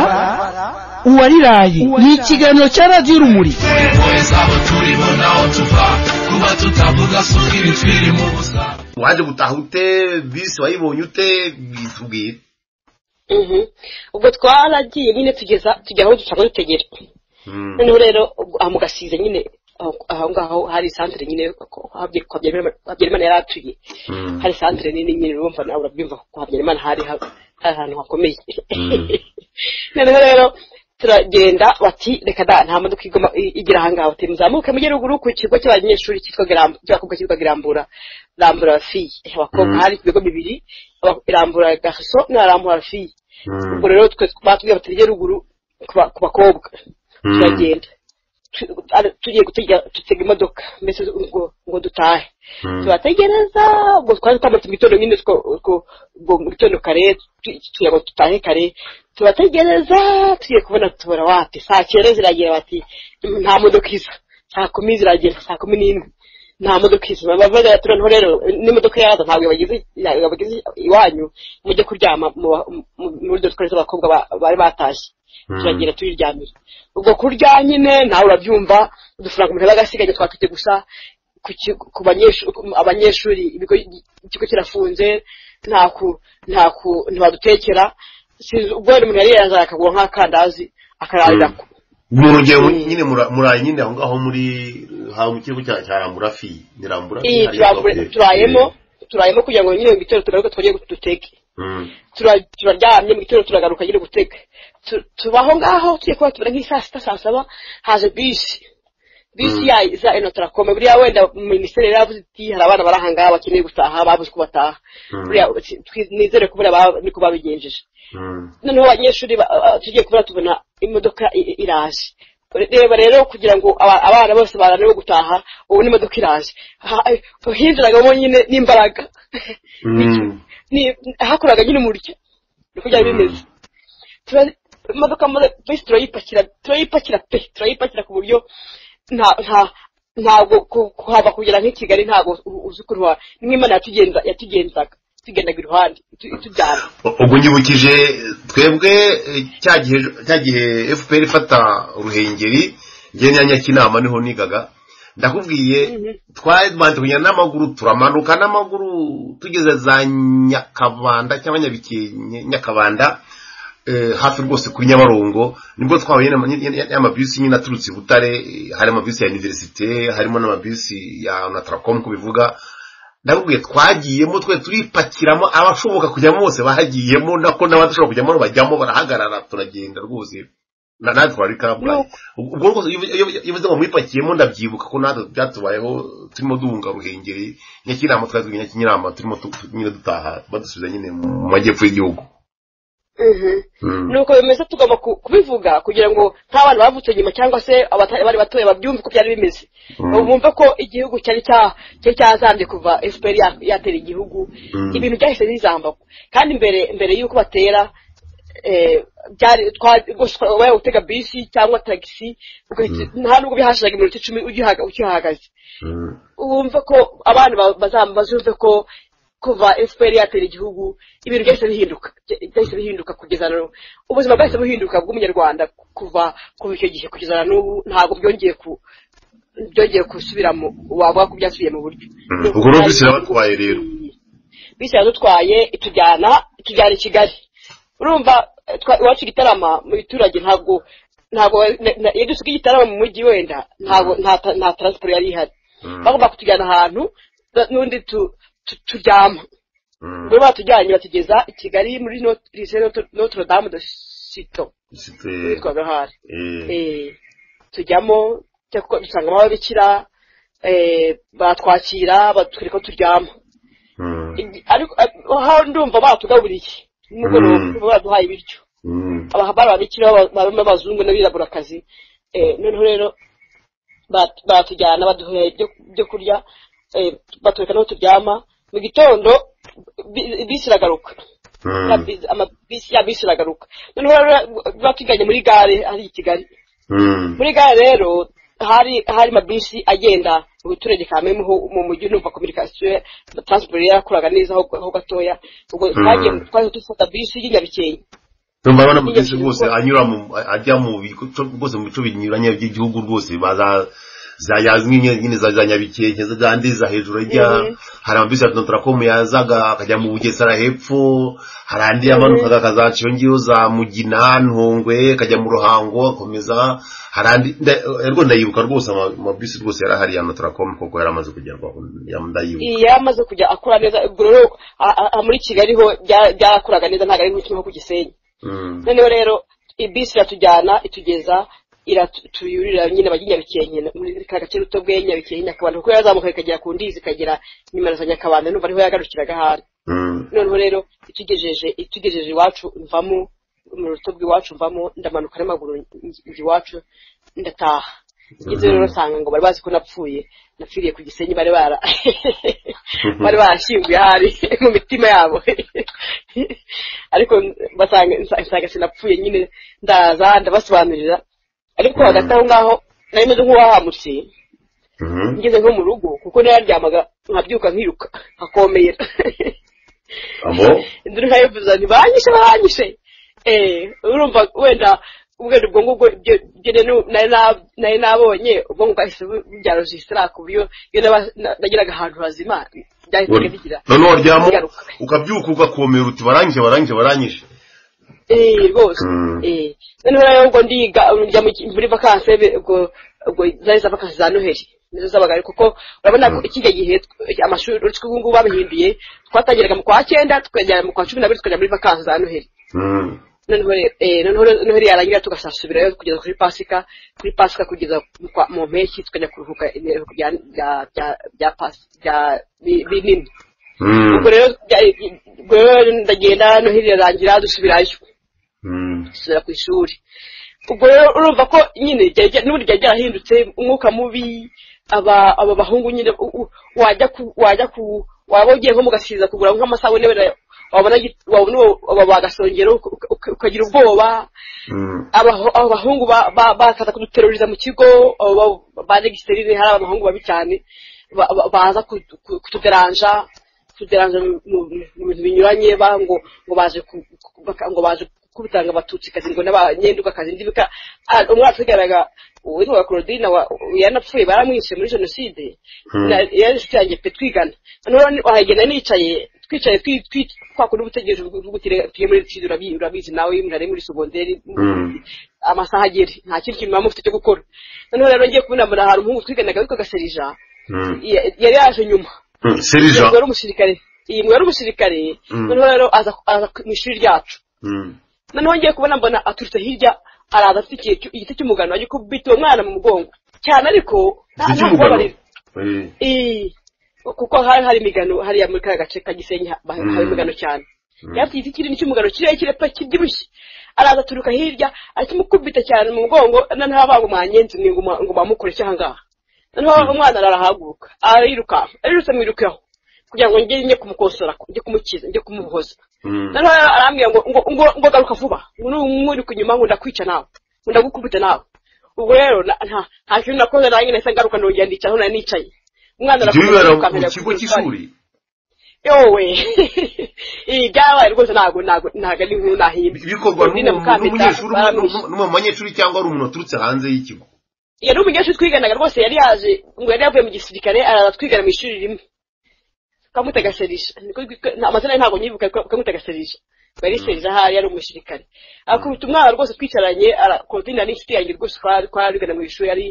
uwariraye ni ikiganiro cya radiyo urumuri
waje gutaha ute bisi wayibonye ute tubwire
Mhm. ubwo twaragiye nyine tugeza tujya aho dusanzwe dutegera
Mm.
noneho rero ubwo aha mu gasize nyine aho- aho ngaho hari santere nyine ko- habye- kwa Habyarimana Habyarimana yari atuye
Mm.
hari santere nini nyine urumva nawe urabyumva ko kwa Habyarimana hari ha- hari ahantu hakomeye noneho rero turagenda bati reka da nta modoka igoma i- igira aha ngaho ati muzamuke mujye ruguru ku kigo cy'abanyeshuri cyitwa Giram- cy'abakobwa cyitwa girambura rambura fiye abakobwa
Mm.
hari ibigo bibiri aba- rambura gaso na rambura fiye
Mm.
ubwo rero twe batubwiye bati tujye ruguru ku ba- ku bakobwa
Mm.
turagenda Tu- ari- tugiye gutega tutega imodoka mbese ngo ngo dutahe
Mm.
turategereza ubwo twari dutambutse mu gitondo nyine two- ubwo- ubwo mu gitondo kare tu- tugira ngo dutahe kare turategereza tugiye kubona tubura wate saa cyenda ziragira bati nta modoka iza saa kumi ziragera saa kumi n'imwe nta modoka iza bavuga noneho rero n'imodoka yaza ntabwo yabageze yabageze iwanyu mujye kuryama mu- mu- muri dore twari z'abakobwa ba- bari batashye turagira turiryamira ubwo kurya nyine nawe urabyumva udufaranga umuntu aba agasigaye twafite gusa ku ki- ku banyeshuri abanyeshuri ibigo ikigo kirafunze nta ku nta ku ntibadutekera sinzi ubwo wenda umuntu yari yarazanye akagura nk'akandazi akararira
Mm. ni urugero nyine mura- muraye nyine aho ngaho muri haba mu kigo cya cya ramurafi ni ramurafi
iyi
hariya
turambure-
bavuye.
turayemo turayemo kugira ngo nyine mu gitondo tugaruke twongere duteke
Mm.
tura- turaryamye mu gitondo turagaruka nyine guteka Tu- tubaho ngaho tugiye kuba tubura nk'isaa sita saa saba haje bisi bisi ya za eno turakome buriya wenda minisiteri yaravuze iti hari abana bari ahangaha bakeneye gutaha babuze uko bataha
Mm.
buriya twi- nizere ko buriya ba- niko babigenjeje
Mm.
noneho abanyeshuri ba- a- a- tugiye kubura tubona imodoka i- i- iraje reba rero kugira ngo aba- abana bose bananiwe gutaha ubu n'imodoka iraje Ha- eh, hinjiragamo nyine n'imbaraga
Mm.
Ni- hakoraga nyine umuryo niko byari bimeze Tura- imodoka muri- bisi turayipakira turayipakira pe turayipakira ku buryo nta nta ntabwo ku- kuhava kugera nk'i kigali ntabwo u- uzi ukuntu wa- n'imana yatugenza- yatugenzaga tugendaga iruhande itu- itujyana
ubwo nyibukije twebwe eh, cya gihe cya gihe fpr ifata ruhengeri ngenyanya cy'inama niho nigaga ndakubwiye twabanje kugenda n'amaguru turamanuka n'amaguru tugeze za nyakabanda cyangwa nyabikenke nyakabanda eh, hafi rwose kuri nyabarongo nibwo twahuye n'ama- ny- ny- n'amabisi nyine aturutse i butare eh, hari amabisi ya iniverisite harimo n'amabisi ya nataracom uko bivuga ndakubwiye twagiyemo twe turipakiramo abashoboka kujyamo bose bahagiyemo nako n'abadashobora kujyamo bajyamo barahagarara turagenda rwose Na- natwe twari kabgayi ubwo rwose iyo- iyo iyo uvuze ngo mwipakiyemo ndabyibuka ko natwe byatubayeho turimo duhunga ruhengeri nyakinama twari turi nyakinama turimo tu- tu- nyine dutaha badusubiza nyine mu majyepfo y'igihugu Mm.
nuko bimeze tugomba ku- kubivuga kugira ngo nk'abantu bavutse nyuma cyangwa se abatari bari batoya babyumve uko byari bimeze
Mm.
bumve ko igihugu cyari cya- cyari cyazambye kuva fpr ya- yatera igihugu
Mm.
ibintu byahise bizamba kandi mbere mbere y'uko batera eh, byari twa- rwose twa- waba utega bisi cyangwa tagisi ugahita- nta nubwo bihashiraga iminota icumi ugihaga- ukihahagaze
Mm.
wumve ko abana ba- bazam- bazumve ko kuva fpr yatera igihugu ibintu byahise bihinduka bya- byahise bihinduka kugeza na n'ubu ubuzima bwahise buhinduka bw'umunyarwanda kuva kuva icyo gihe kugeza na n'ubu ntabwo byongeye ku byongeye gusubiramo waba ko byasubiye mu buryo
Mm. Ubwo rero bisi irabatwaye rero.
bisi iradutwaye itujyana itujyana i kigali urumva eh, twa- iwacu igitarama mu biturage ntabwo ntabwo na- na- iyo dusiga igitarama mu mujyi wenda ntabwo nta ta- nta taransiporo yari ihari
Mm.
bagomba kutujyana ahantu na- n'undi tu- tu- turyama
Mm.
ubwo batujyanye batugeza i kigali muri Not- lycée Notre- notre dame de sito
Site-
yitwaga ahari
eh,
Eh, tujyamo cyakora dusangamo ababikira eh, batwakira batwereka ko turyama
mm,
Igi- ariko eh, aho ndumva batugaburiye
Mm.
nimugoroba baduhaye ibiryo
mm,
abahabari babikira baba- barimo abazungu n'abiraburakazi Eh, noneho rero bat- batujyana baduha ibyo byo kurya eh, batwereka n'aho turyama mu gitondo bi- bisi iragaruka
mm,
Ya bisi- amabisi ya bisi iragaruka noneho rero batujyanye muri gare ari i kigali
mm,
muri gare rero hari hari amabisi agenda mu biturage kamwe mu- mu mujyi numva kominikasiyo taransiporo yarakoraga neza ho ho gatoya ubwo twagiye twaje dufata bisi y'inyabikenke
numva abana mu byinshi rwose anyura mu ajya mu bico rwose mu bico binyuranye by'igihugu rwose baza za yazwi nyine nyine za za nyabikenke za zandi za hejuru ajya
Mhm.
hari amabisi ya nontarakomu yazaga akajya mu bugesera hepfo hari andi yamanukaga akaza nshiyongeyeho za mugina ntongwe akajya mu ruhango akomeza hari andi nda- eh, rwo ndayibuka rwose ama- amabisi rwose yari ahari ya nontarakomu kuko yari amaze kugerwaho ndayibuka
yari amaze kujya akora neza ubwo rero a- a- muri kigali ho bya- byakoraga neza ntabwo ari nk'uko ku gisenyi
Mm.
noneho rero bisi iratujyana itugeza iratuyurira nyine bajya i nyabikenke muri ka gace ruto bwe nyabikenke nyakabanda kuko yarazamuka ikagera ku ndizi ikagera nimero za nyakabanda numva ariho yagarukiraga ahari
Mm.
noneho rero itugejeje itugejeje iwacu mvamo mu ruto bw'iwacu mvamo ndamanuka n'amaguru nj- njya iwacu ndataha ngeze rero nsanga ngo bari bazi ko napfuye napfiriye ku gisenyi bari bara bari barashyinguye ahari mu mitima yabo ariko basanga nsa- nsanga sinapfuye nyine ndaza ndabasobanurira ariko hagati aho ngaho nari meze nk'uwahamutse
Mm.
ngeze nko mu rugo kuko nararyamaga nkabyuka nkiruka nkakomera
abo
induru nkayivuza nti banyishe banyishe eh urumva wenda ubwenge ubwo ngubwo ibyo ibyo rero nari na- nari nabonye ubwonko bwahise bu- bubyarojisitara ku buryo iyo naba- na- nageraga ahantu hazima byahitaga bigira
noneho waryamo
bigaruka.
ukabyuka ugakomera uti barangije barangije barangije
eee rwose
Mm.
eee noneho rero ngo ndiga njya mu- muri vakanse be- ubwo ubwo zari za vakanse za noheli nizo zabaga ari kuko urabona ko kijya gihe tw- amashuri uretse ko ubu ngubu babihinduye twatangiraga mu kwa cyenda tukajya mu kwa cumi n'abiri tukajya muri vakanse za noheli
Mm.
noneho re- eh, noneho re- noheli yarangira tugasubirayo kugeza kuri pasika kuri pasika kugeza mu kwa- mu mpeshyi tukajya kuruhuka ibiruhuko bya bya- bya- bya pasi bya bi- binini
Mm.
ubwo rero bya- ubwo rero ndagenda noheli irarangira dusubirayo
Mm.
dusubira ku ishuri ubwo rero urumva ko nyine ryari rya- n'ubundi ryari ryarahindutse umwuka mubi aba aba bahungu nyine u- u- wajya ku wajya ku waba ugiye nko mugasiza kugura nk'amasabune wenda wabona gi- wabona uwo- waba bagasongero uka- uka- ukagira ubwoba
Mm.
abaho- abo bahungu ba- ba- bakaza kuduteruriza mu kigo abo ba- ba regisiterine hari abahungu babi cyane ba- ba- baza kutu- ku- kutuderanja kutuderanja mu- mu mu bintu binyuranye ba- ngo ngo baje ku- ku- baka- ngo baje kubitanga abatutsi kazi ngo n'abanyenduka kazi ndibika umwana tugaraga witwaga Claudine wa- yanapfuye baramwishe muri jenoside
Hmm.
Na- yari inshuti yanjye pe twigana noneho wahagenda nicaye twicaye twi- twi- twa kundi ubutegereje tugiye muri jenoside urabi- urabizi nawe murari muri segonderi
Mm.
amasaha agera nta kindi kintu muba mufite cyo gukora noneho rero ngiye kubinamura hari umuhungu twiganaga witwaga serija
Mm.
ya- yari yaje nyuma
Mm. Serija.
ngo yari umusirikare iyi ngo yari umusirikare
Mm.
noneho rero aza aza mu ishuri ryacu
Mm.
noneho ngiye kubona mbona aturutse hirya araza afite iki- igiti cy'umugano agiye kubita uwo mwana mu mugongo cyane ariko nta
Iki
nta
cy'umugabo.
kubabarira
Eh.
Ii, kuko hari hari imigano hariya muri ka gace ka gisenyi ha- ba-
Mm.
haba imigano cyane
Mm.
yafite igiti kinini cy'umugano kirekire pe kibyibushye araza aturuka hirya akimukubita cyane mu mugongo noneho abanga mwanyenzi mwe ngo ma- ngo mamukore cyaha ngaha noneho umwana arahaguruka arirukanka arirutse mwirukaho kugira ngo njye njye kumukosora njye kumukiza njye kumuhoza
Mm.
noneho arambwira ngo ngo ngo ngo garuka vuba ngo n'umuri kunyuma ngo ndakwica nawe ngo ndagukubita nawe ubwo rero na- nta nta kintu nakoze nanjye nahise ngaruka ndongera ndicara aho nari nicaye umwana
Ibyo
arakomeza
bibera mu
akandagira
kigo
ku isari.
cy'ishuri.
yowe ibi byabaye rwose ntabwo ntabwo ntabwo ari inkuru nahimba
bikorwa n'umu- n'umunyeshuri umwe n'u- n'u- n'umunyeshuri cyangwa ari umuntu waturutse hanze y'ikigo
yari umunyeshuri twiganaga rwose yari yaje ngo yari yavuye mu gisirikare araza twigana mu ishuri rimwe twamutega serisha Niko gitwa- nta- amazina ye ntabwo nyibuka ariko twamutega serisha ngo yari serisha ahari yari umusirikare akubita umwana rwose twicaranye ara- Claudine n'inshuti yanjye rwose twari twigana mu ishuri yari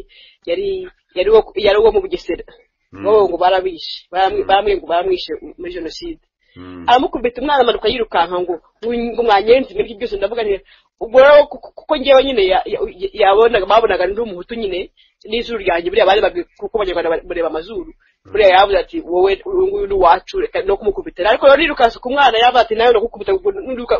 yari yari uwo- yari uwo mu bugesera bo ngo barabishe baramwi- baramwe ngo baramwishe muri jenoside
Mm.
aramukubita umwana amanuka yirukanka ngo ngo mwanyenzi mwebwe byose ndavuga nti ubwo rero ku- kuko ngewe nyine ya- ya- yabonaga babonaga ndi umuhutu nyine n'izuru ryanjye buriya bari babwi kuko abanyarwanda ba- bareba amazuru buriya yavuze ati wowe uyu nguyu ni uwacu reka no kumukubita ariko rero nirukanse ku mwana yavuze ati nawe ndagukubita ubwo niruka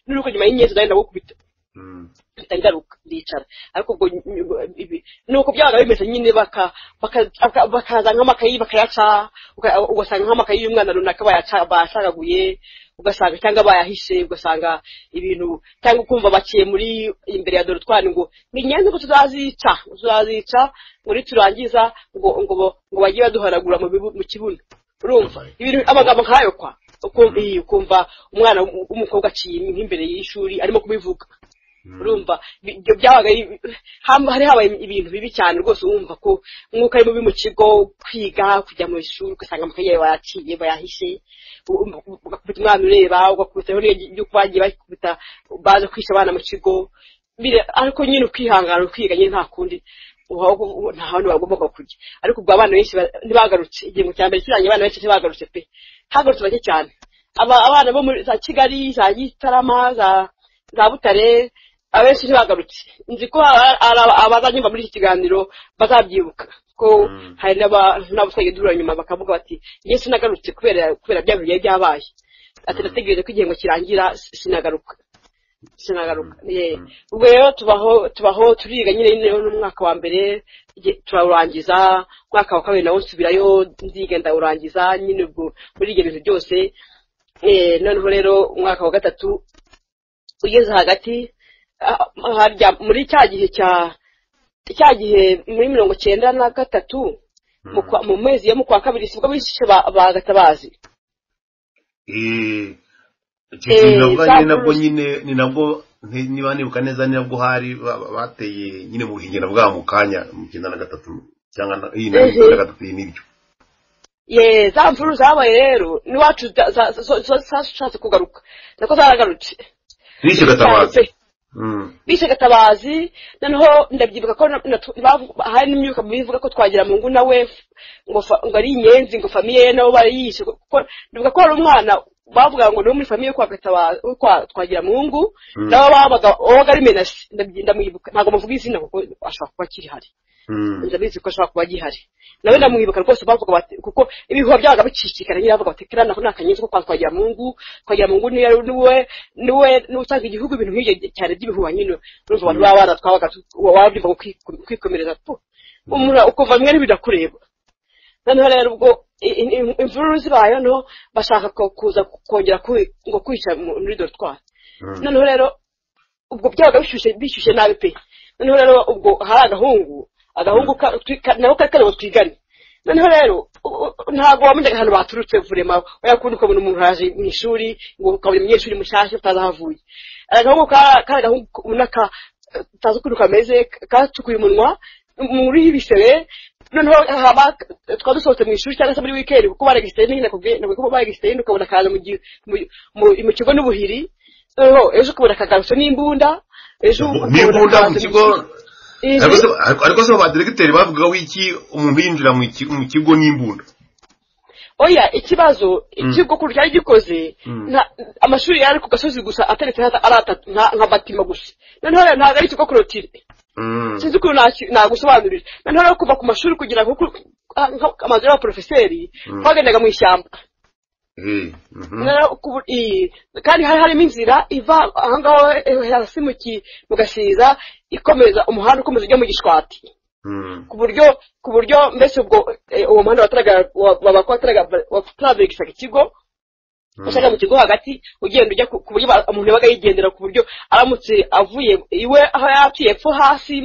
niruka nyuma y'inyenzi nawe ndagukubita
Mm.
mpita ngaruka ndicara ariko ubwo ny- ny- ibi- nuko byabaga bimeze nyine baka- baka- baka- bakaza nk'amakayi bakayaca uka- ugasanga nk'amakayi y'umwana runaka bayaca- bayacagaguye ugasanga cyangwa bayahishe ugasanga ibintu cyangwa ukumva baciye muri imbere ya dorotwari ngo ni ngenzi ngo tuzazica ngo tuzazica ngo niturangiza ngo ngo bo- ngo bajye baduhanagura mu bibu- mu kibuno urumva ibintu amagambo nkayo kwa ukumva iyi, ukumva umwana w- w'umukobwa aciye nk'imbere y'ishuri arimo kubivuga urumva bi- ibyo byabaga ari- hamba- hari habaye ibintu bibi cyane rwose wumva ko umwuka ari mubi mu kigo kwiga kujya mu ishuri ugasanga amakaye yawe bayaciye bayahishe u- u- u- ugakubita umwana ureba ugakubitaho n'uko bagiye bakubita baje kwica abana mu kigo Bire- ariko nyine ukihangana ukiga nyine nta kundi uba- uba- uba- nta hantu bagombaga kujya ariko ubwo abana benshi ba- ntibagarutse igihe cya mbere kirangiye abana benshi ntibagarutse pe hagarutse bake cyane Aba- abana bo muri za kigali za gitarama za za butare abenshi ntibagarutse nzi ko ha- hari aba- abazanyumva muri iki kiganiro bazabyibuka ko hari n'aba- n'abasigaye dura nyuma bakavuga bati njye sinagarutse kubera kubera bya bintu byari byabaye ati nategereje ko igihembwe kirangira si- sinagaruka sinagaruka ye ubwo rero tubaho tubaho turiga nyine nyine n'umwaka wa mbere igihe turawurangiza umwaka wa kabiri nawo nsubirayo ndiga ndawurangiza nyine ubwo muri ibyo bintu byose Eh, noneho rero umwaka wa gatatu ugeze hagati ah, harya muri cya gihe cya cya gihe muri mirongo cyenda na gatatu mu kwa- mu mezi yo mu kwa kabiri sibwo bishe ba ba gatabazi
Eh, icyo
Eh,
kintu navuga
za
nyine nabwo
bruce.
nyine ni nabwo nti- niba nibuka neza ni nabwo hari ba- ba- bateye nyine mu buhingiro bwabo mu kanya mu cyenda na gatatu cyangwa na- iyi na
Mhm.
mirongo na gatatu iyi n'ibyo
ye za mvuru zabaye rero n'iwacu za- za- zo- zo- zashatse kugaruka nako zaragarutse
bishe gatabazi Mm.
bishe gatabazi noneho ndabyibuka ko na- na- bavu- hari n'imyuka bivuga ko twagira mu ngu nawe ngo fa- ngo ari inyenzi ngo famiye ye nabo barayishe kuko ndibuka ko hari umwana bavuga ngo niwe muri famiye yo kwa gatabazi yo kwa twagira mu ngu
Mm.
nabo babaga wabaga ari menasi ndabyi- ndamwibuka ntabwo muvuga izina kuko ashobora kuba akiri hari
Mm.
ndabizi ko ashobora kuba agihari nawe ndamwibuka rwose bavuga bati kuko ibihuha byabaga bicicikana nyine bavuga bati kera nako ni akanyenzi ko kwa twagiramungu twagiramungu niwe niwe niwe niwe utanga igihugu ibintu nk'ibyo cyane by'ibihuha nyine urumva abantu baba bana twabaga tu- wabyumva ko kwiku- kwikomereza tu umura ukuva bimwe ntibidakureba noneho rero ubwo i- i- im- imvururu zibaye noneho bashaka ko- kuza kongera kwi- ngo kwica mu- muri dorutwari
Mm.
noneho rero ubwo byabaga bishyushye bishyushye nabi pe noneho rero ubwo hari agahungu agahungu ka- twi- ka- nako kari kariho twigane noneho rero u- u- ntabwo wamenyaga ahantu baturutse vurema wakunda ukabona umuntu araje mu ishuri ngo ukabona umunyeshuri mushyashya utazi aho avuye agahungu ka- kari agahungu ubona ka utazi ukuntu kameze ka- katukuye umunwa muri ibisebe noneho haba twaba dusohotse mu ishuri cyangwa se muri wikendi kuko baregisitayini nyine nakubwiye nakubwiye ko baregisitayini ukabona akaza mu gi- mu- mu- mu kigo n'ubuhiri noneho ejo ukabona akagarutso n'imbunda ejo
n'imbunda mu
akaza
kigo
Ije-
ariko se- ariko se ba diregiteri bavugagaho iki umuntu yinjira mu iki- mu kigo n'imbunda
oya ikibazo ikigo ukuntu cyari gikoze
Mm.
nta- amashuri yari ku gasozi gusa ateretse hata- ari atatu nka nka batima gusa noneho rero ntabwo ari ikigo korotire
Mm.
sinzi ukuntu naki- nagusobanurira noneho rero kuva ku mashuri kugira ngo ku- ah, nka- amazu y'abaporofeseri
Mm.
twagendaga mu ishyamba
Eh, mhm.
Noneho ku- i- kandi hari harimo inzira iva ahangaho eh, hasi mu ki- mu gasiza ikomeza umuhanda ukomeza ujya mu gishwati
Mm.
ku buryo ku buryo mbese ubwo eh, uwo muhanda wataravigisaga ikigo
Mm.
ushaka mu kigo hagati ugenda ujya ku ku buryo ba- umuntu yabaga yigendera ku buryo aramutse avuye iwe aho yatuye epfo hasi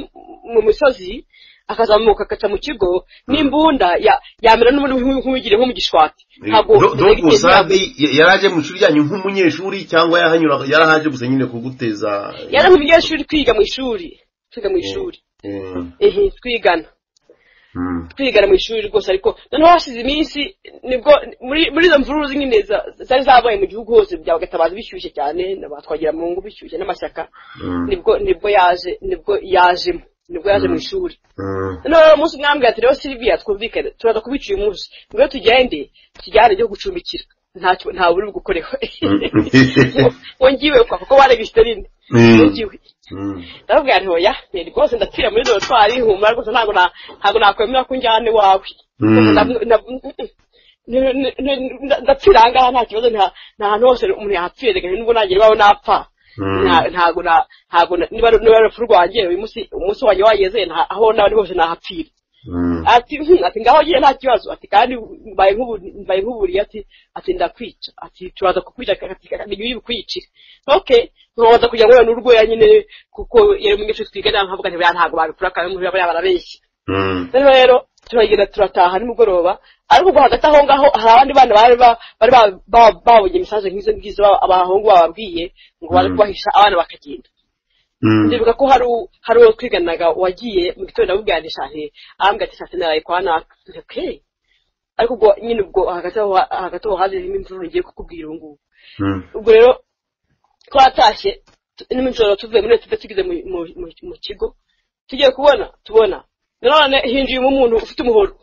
mu misozi akazamuka agaca mu kigo n'imbunda ya- yamera n'ubundi nk'u- nk'uwigiriye nko mu gishwati
Do- do gusa ndi- ya- yari aje mu ishuri ryanyu nk'umunyeshuri cyangwa yahanyura yarahaje gusa nyine kuguteza
yari umunyeshuri twiga mu ishuri twiga mu ishuri
Eh,
ehe twigana
mm.
twigana mu ishuri rwose ariko noneho hashize iminsi nibwo muri muri izo mvuruzi nyine za- zari zabaye mu gihugu hose bya gatabazi bishyushye cyane na ba twagira mu ngo bishyushye n'amashyaka
Mm.
nibwo nibwo yaje nibwo yajemo nibwo yaje mu ishuri
Mm.
noneho umunsi umwe yambwira ati rero silviya twumvikane turaza kubica uyu munsi ngwino tugende tujyane ibyo gucumbikira ntacyo ntawe uri bugukoreho ngo ngiwe kwa kuko waregisiterine ngo
Mm.
ngiwe
Mm.
ndababwira nti oya ni rwose ndapfira muri dorotwari ihumura rwose ntabwo na- ntabwo nakwemera ko unjyana iwawe
Mm.
Ndabu- ndabu- ni- ni- ni- nda- ndapfira aha ngaha nta kibazo nta nta hantu hose umuntu yapfira reka nubwo nagera iwawe napfa
Mm.
Nta- ntabwo na ntabwo na- niba niba ari urupfu rwanjye uyu munsi umunsi wanjye wageze nta- aho naba ndi hose nahapfira
Mm.
ati "Hmm, ati ngaho ngiye nta kibazo ati kandi mbaye nk'ubu- mbaye nk'uburiye ati ati ndakwica ati turaza kukwica ati ngiye bukwicire ok ntubaza kugira ngo wenda urwenya nyine kuko yari umunyeshuri twigana nkavuga nti buriya ntabwo babikora kandi umuntu yaba yarabeshye
Mm.
rero rero turagenda turataha nimugoroba ariko ubwo hagati aho ngaho hari abandi bana bari ba- bari ba- ba- babonye imisanzu nk'izo ngizo ba- abahungu bababwiye ngo baze
Mm.
kubahisha abana bakagenda
Mm.
ndibuka ko hari u- hari uwo twiganaga wagiye mu gitondo amubwanisha nti arambwira ati sasa naraye kwa naka Nti, okay ariko ubwo nyine ubwo hagati aho hagati aho haje irimo imvururu ngiye kukubwira ubu ngubu
Mm.
ubwo rero twatashye tu- nijoro tuvuye muri tuve tugeze mu- mu- mu- mu kigo tugiye kubona tubona nanone hinjiyemo umuntu ufite umuhoro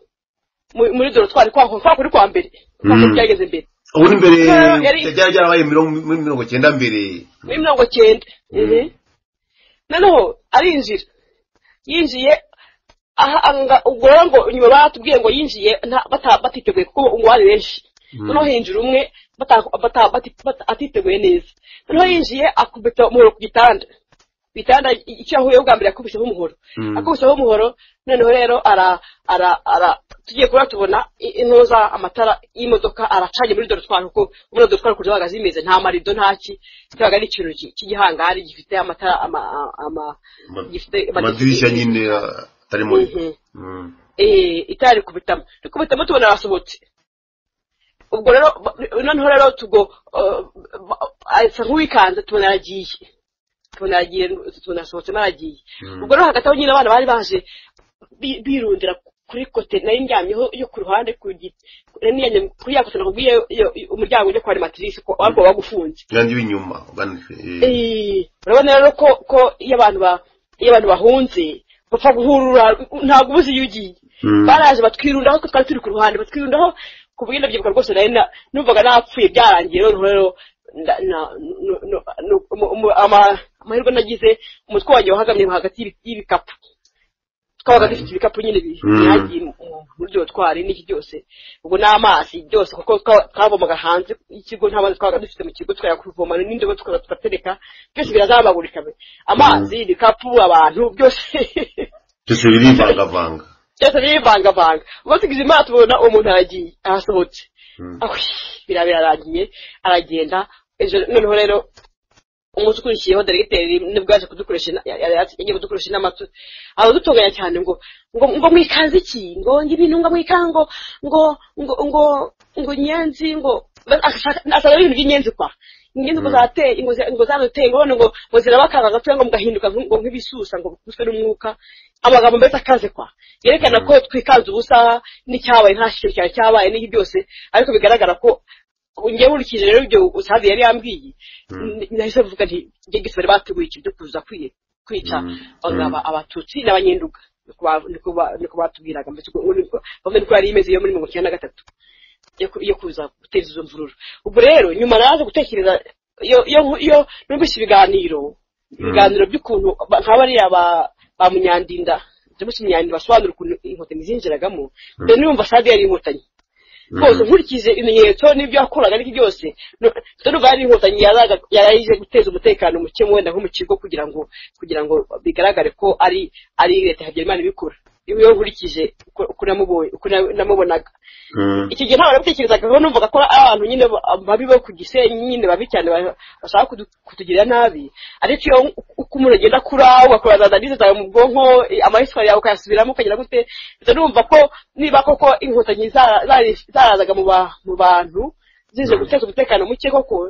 mu- muri dorotwari kwa kwa kuri kwa mbere kwa kuri
Mm.
byageze mbere
ubundi mbere
No, yari-
byari byarabaye mirongo- muri mirongo cyenda mbere
muri mirongo cyenda ehe noneho arinjira yinjiye aha anga ubwo rero ngo nyuma batubwiye ngo yinjiye nta- bata- batiteguye kuko ngo ari benshi noneho hinjira umwe bata- bata- bati- bata- atiteguye neza noneho yinjiye akubita umuhoro ku gitanda ku gitanda i- icyo yahuye bwa mbere yakubiseho umuhoro
Mm.
akubiseho umuhoro noneho rero ara ara ara tugiye kuba tubona i- intuza amatara y'imodoka aracanye muri dorotwari kuko muri dorotwari kurya bahagaze zimeze nta marido ntaki kibaga ari ikintu ki- cy'igihangari gifite amatara ama ama
Ama-
gifite
amadirishya nyine ah, atarimo
Mhm.
Mm.
eh itari kubitamo kubitamo tubona arasohotse ubwo rero ba- noneho rero tugo eh, ba- asa nk'uwikanze tubona aragiye tubona aragiye tubona asohotsemo aragiye ubwo rero hagati aho nyine abana bari baje bi- birundira ku kuri kote nayo ndyamyeho yo ku ruhande ku giti niyanjye kuri ya kote nakubwiye yo- yo- umuryango ujya kwa rematrice ko ariko wagufunze
kandi w'inyuma ugana eh,
Eh, urabona rero ko ko iyo abantu ba iyo abantu bahunze bapfa guhurura ntabwo ubuze iyo ugiye
Mm.
baraje batwirundaho ko twari turi ku ruhande batwirundaho ku bw'ibyo byibuka rwose nari na- numvaga napfuye byarangiye rero rero nda- na- nu- nu- nu- umu- umu- ama- amahirwe nagize umutwe wanjye wahagamye hagati y'ibi- y'ibikapu twabaga dufite ibikapu nyine bi-
Mm.
byagiye mu- mu- muri byo twari n'iki byose ubwo n'amazi byose kuko twa- twavomaga hanze y'ikigo nta mazi twabaga dufite mu kigo twajya kuvoma n'indobo tukaza tugatereka byose birazabagurika be amazi ibikapu abantu byose
byose birivangavanga
byose birivangavanga uba tugize imana tubona umuntu aragiye arasohotse biriya birarangiye aragenda ejo noneho rero umunsi ukurikiyeho deregiteri nibwo yaje kudukoresha ina- ya- ya- yagiye kudukoresha inama tu- aradutonganya cyane ngo ngo ngo mwikanze iki ngo ngo ibintu ngo mwikanga ngo ngo ngo ngo ngo nyenzi ngo ashaka- asaba ibintu by'inyenzi kwa ingenzi ngo zateye ngo za- ngo zaduteye ngo none ngo ngo zirabakanga gatoya ngo mugahinduka nk- ngo nk'ibisusa ngo bikubiswe n'umwuka amagambo mbese akaze kwa yerekana ko twikanze ubusa n'icyabaye nta kintu cyari cyabaye n'iki byose ariko bigaragara ko ngewe nkurikije rero ibyo savi yari yambwiye n- nahise mvuga nti njye gisore bateguye iki byo kuza kwiye kwica aba- abatutsi n'abanyenduga niko ba- niko ba- niko batubwiraga mbese ubwo- ubwo- ubwo niko yari imeze yo muri mirongo icyenda na gatatu yo ku- yo kuza guteza izo mvururu ubwo rero nyuma naje gutekereza iyo- iyo nku- iyo numvise ibiganiro ibiganiro by'ukuntu ba- nka bariya ba ba munyandinda james munyandinda basobanura ukuntu inkotanyi zinjiragamo mbere n'umva sade yari inkotanyi rwose nkurikije ibimenyetso n'ibyo yakoraga n'iki byose nu- dore ubwo yari inkotanyi yaraga- yaraje guteza umutekano muke wenda nko mu kigo kugira ngo kugira ngo bigaragare ko ari ari leta ya habyarimana ibikora iyo nkurikije uko- uko namubonye- uko na- namubonaga
Mm.
iki gihe ntabwo nabitekerezaga kuko numvaga ko ari abantu nyine ba- babi bo ku gisenyi nyine babi cyane ba- bashaka kudu- kutugirira nabi ariko iyo uko umuntu agenda akura ugakoraza zandize zawe mu bwonko eh, amahiswa yawe ukayasubiramo ukagira gute mpita numva ko niba koko inkotanyi za- zari- zarazaga mu ba- mu bantu zize guteza umutekano muke koko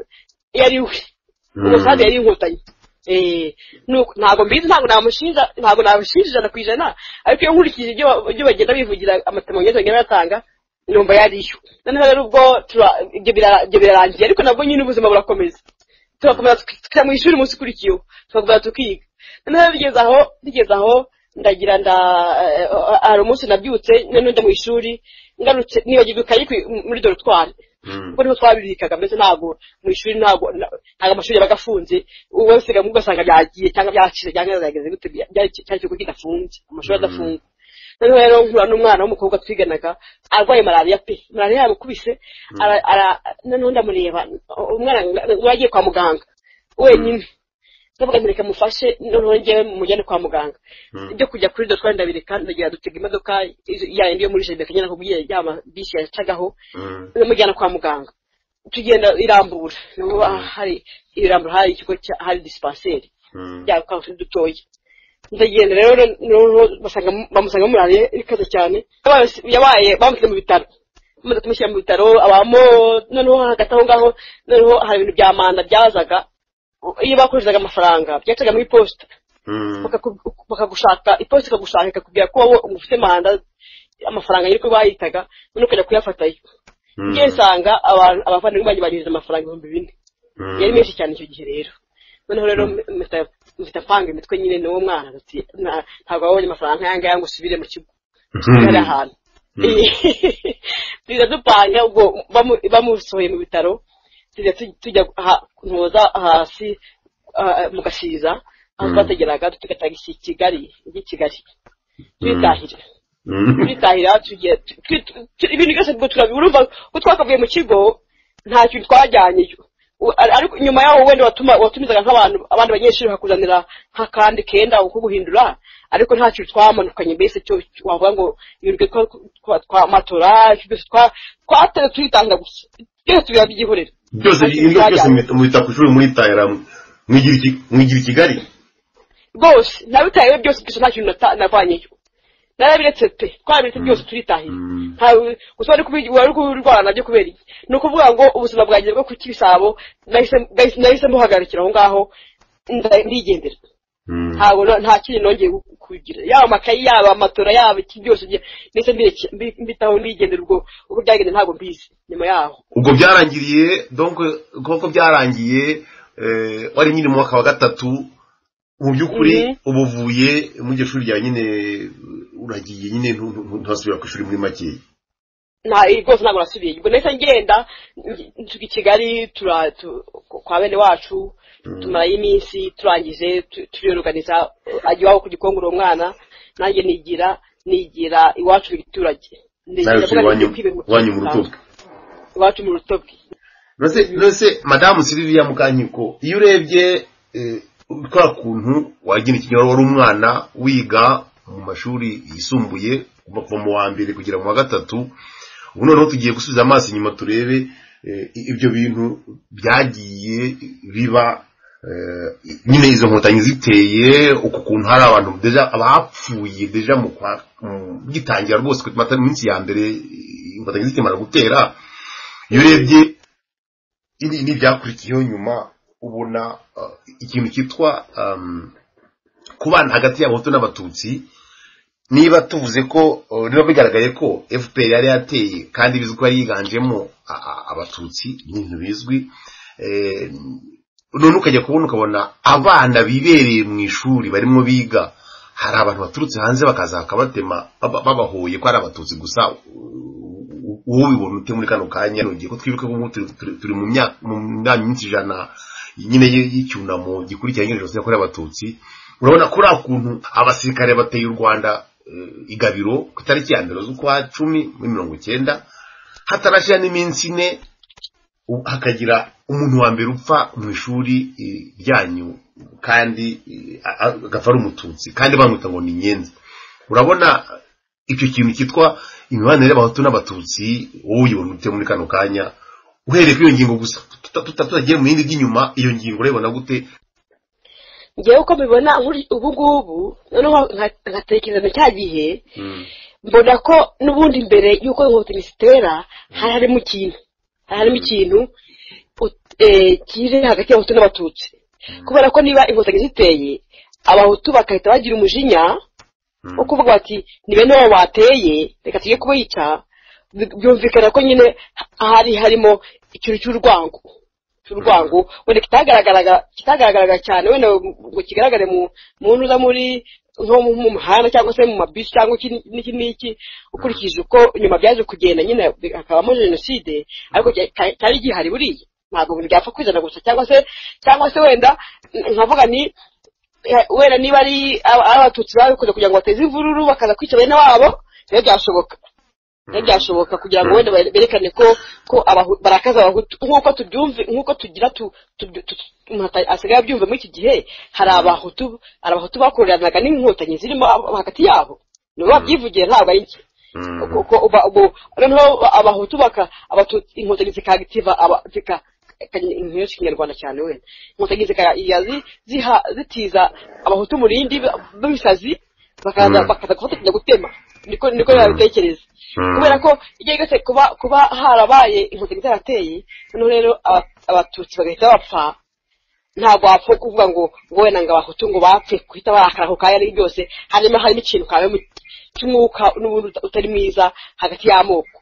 iyo ari we umusaza yari inkotanyi Eh, nuko- ntabwo mbizi ntabwo namushinja ntabwo namushinja ijana ku ijana ariko iyo nkurikije ibyo ba- ibyo bagenda bivugira amatemonyeze bagenda batanga numva yariyo noneho rero ubwo tura- ibyo bira- ibyo birarangiye ariko nabwo nyine ubuzima burakomeza turakomeza tuki- tukajya mu ishuri umunsi ukurikiyeho tukavuga tukiga noneho bigeze aho bigeze aho ndagira nda eh, hari umunsi nabyutse noneho njya mu ishuri ngarutse nibagirwa ikayi ku- muri dorotwari ubwo niho twabibikaga mbese ntabwo mu ishuri ntabwo na- ntabwo amashuri yabaga afunze wese gamwe ugasanga byagiye cyangwa byacitse cyangwa byageze gute bya- bya- cyari ikigo kidafunze amashuri adafunze noneho rero nkura n'umwana w'umukobwa twiganaga arwaye malariya pe malariya yamukubise ara- ara- noneho ndamureba umwana we yagiye kwa muganga wenyine ndavuga nti reka mufashe noneho njyewe mujyane kwa muganga ibyo kujya kuri dotwari ndabireka ndagira dutega imodoka izo- ya yindi yo muri jeride kanyina nakubwiye ya ma- bisi yacagaho
Mm.
ndamujyana kwa muganga tugenda irambura Nubwo hari irambura hari ikigo cya- hari disipanseri
Mm.
bya kanseri dutoya ndagenda rero noneho basanga bamusanga murariye ikaze cyane Yabaye- yabaye bamushyize mu bitaro bamaze kumushyira mu bitaro abamo noneho hagati aho ngaho noneho hari ibintu bya manda byazaga iyo bakoreshezaga amafaranga byacaga mu iposita
Mm.
bakaku- bakagushaka iposita ikagushaka ikakubwira ko wowe ufite manda amafaranga y'uko bayitaga noneho ukajya kuyafatayo
Mm.
ngiye nsanga abantu abavandimwe banjye banyohereje amafaranga ibihumbi bine
Mm.
yari menshi cyane icyo gihe rero noneho rero mpita- mpita apanga imitwe nyine n'uwo mwana ati "Nta- ntabwo wabonye amafaranga nk'aya ngaya ngo usubire mu kigo ari ahantu tuza dupanga ubwo bamu- bamusohoye mu bitaro tuza tu- tujya aha- ntuza hasi ah, mu gasiza aho twategeraga tugataga iki kigali iki kigali twitahira
Mm.
twitahira tugiye tu- tu- tu- ibintu byose ubwo turabiba urumva ko twakavuye mu kigo nta kintu twajyanyeyo U- ar- ariko nyuma yaho wenda watuma watumizaga nk'abantu abandi banyeshuri bakakuzanira nk'akandi kenda uko guhindura ariko nta kintu twamanukanye mbese cyo cyo wavuga ngo ibintu twa- twa- twamatora ibintu byose twa- twatere twitanga gusa byose biba byihorera
byose
Nta kintu
ibyo byose
twajyanye.
mubita ku ishuri muritaye ramwe mwigira iki- mwigira i kigali
rwose nabitayeho byose gusa nta kintu nata- navanyeyo narabiretse pe twarabiretse byose turitahiye Nta- gusa wari kubi- wari kurwara nabyo kubera iki ni ukuvuga ngo ubuzima bwanjye bwo ku kibisabo nahise- nahise nahise mbuhagarikira aho ngaho nda- ndigendera ntabwo na- nta kindi nongeye gu- kugira yaba amakayi yaba amatora yaba iki byose bye- ndetse mbireke- mbi- mbitaho mbigendera ubwo uko byagenda ntabwo mbizi nyuma yaho
ubwo byarangiriye donc nk'uko byaragiye eh, wari nyine mu mwaka wa gatatu mu by'ukuri
Mhm.
uba uvuye muri iryo shuri rya nyine eh, uragiye nyine ntu- ntu- ntusubira ku ishuri muri makeya
nta rwose ntabwo nasubiye ubwo nahise ngenda ngi- nsuka i kigali tura- tu- kwa bene wacu tumarayo iminsi turangije tu- turiyoruganiza ajya iwabo ku gikongoro uwo mwana nanjye nigira nigira iwacu mu giturage Ndege-
nawe
ndavuga
turi iwanyu
n'ibihugu bibiri mu
iwanyu mu
Rwanda.
rutobwe
iwacu mu rutobwe
nose nose madamu siriviya mukanyiko iyo urebye eh, kwa kuntu wagira ikinyoro wari umwana wiga mu mashuri yisumbuye kuva kuva mu wa mbere kugera mu wa gatatu ubu noneho tugiye gusubiza amaso inyuma turebe eh, ibyo bintu byagiye biba eh, nyine izo nkotanyi ziteye uku kuntu hari abantu deja abapfuye deja mu kwa- mu- gitangira rwose ku mata- minsi ya mbere eh, inkotanyi zikimara gutera iyo urebye ibi ni ibyakurikiyeho nyuma ubona uh, ikintu cyitwa um, kubana hagati y'abahutu n'abatutsi niba tuvuze ko uh, niba bigaragaye ko fpr yari yateye kandi bizwi ko yari yiganjemo a- a- abatutsi ni ibintu bizwi Eh, none ukajya kubona ukabona abana bibereye mu ishuri barimo biga hari abantu baturutse hanze bakaza bakabatema baba- babahoye ko ari abatutsi gusa u- u- ubibona ute muri kano kanya nongeye ko twibuke ko ubu turi- turi- turi mu myaka mu myaka minsi ijana nyine y- y'icyunamo gikurikiranye jenoside yakorewe abatutsi urabona ko uriya kuntu abasirikare bateye u rwanda eh, igabiro ku itariki ya mbere z'ukwa cumi muri mirongo icyenda hatarashira n'iminsi ine u- hakagira umuntu wa mbere upfa mu ishuri eh, ryanyu kandi eh, a- a- agapfa ari umututsi kandi bamwita ngo ni inyenzi urabona icyo kintu cyitwa imibanire y'abahutu n'abatutsi wowe uyibona ute muri kano kanya uhereye kuri iyo ngingo gusa tuta- tuta- tutagiye mu bindi by'inyuma iyo ngingo urayibona gute
ngewe uko mbibona nkuri- ubu ngubu noneho nka- nkatekereza na cya gihe mbona ko n'ubundi mbere y'uko inkotanyi zitera hari harimo ikintu hari harimo ikintu ut- eh, kiri hagati y'abahutu n'abatutsi kubera ko niba inkotanyi ziteye abahutu bagahita bagira umujinya wo kuvuga bati ni bene wabo bateye reka tujye kubica Bi- byumvikana ko nyine hari harimo ikintu cy'urwango cy'urwango wenda kitagaragaraga kitagaragaraga cyane wenda ngo kigaragare mu mu ntuza muri nko mu mu muhanda cyangwa se mu mabisi cyangwa iki n'iki n'iki ukurikije uko nyuma byaje kugenda nyine bi- hakabamo jenoside ariko cya- cya- cyari gihari buriya ntabwo buri byapfa kwizana gusa cyangwa se cyangwa se wenda n- nkavuga ni eh, wenda niba ari aba- abatutsi babikoze kugira ngo bateze imvururu bakaza kwica bene wabo rero byashoboka rero byashoboka kugira ngo wenda berekane ko ko abahu- barakaza abahutu nk'uko tubyumve nk'uko tugira tu- tu- tu- tu- umuntu ata- asigaye abyumva muri iki gihe hari abahutu hari abahutu bakoreranaga n'inkotanyi zirimo abo- hagati yabo nibo babyivugiye ntabwo ari njye Uko- uko uba- ubu noneho abahutu baka abatutsi inkotanyi zikagitiva aba- zika inkotanyi y'ikinyarwanda cyane wenda inkotanyi zikajya zi- ziha zitiza abahutu mu rindi b'ibisazi bakaza bakaza gufatanya gutema niko niko babitekereza kubera ko igihe cyose kuba kuba harabaye inkotanyi zarateye noneho rero aba- abatutsi bagahita bapfa ntabwo wapfa kuvuga ngo ngo wenda ngo abahutu ngo bapfe guhita barakara ako kanya ari byose hanyuma harimo ikintu kabemo cy'umwuka n'ubundi uta- utari mwiza hagati y'amoko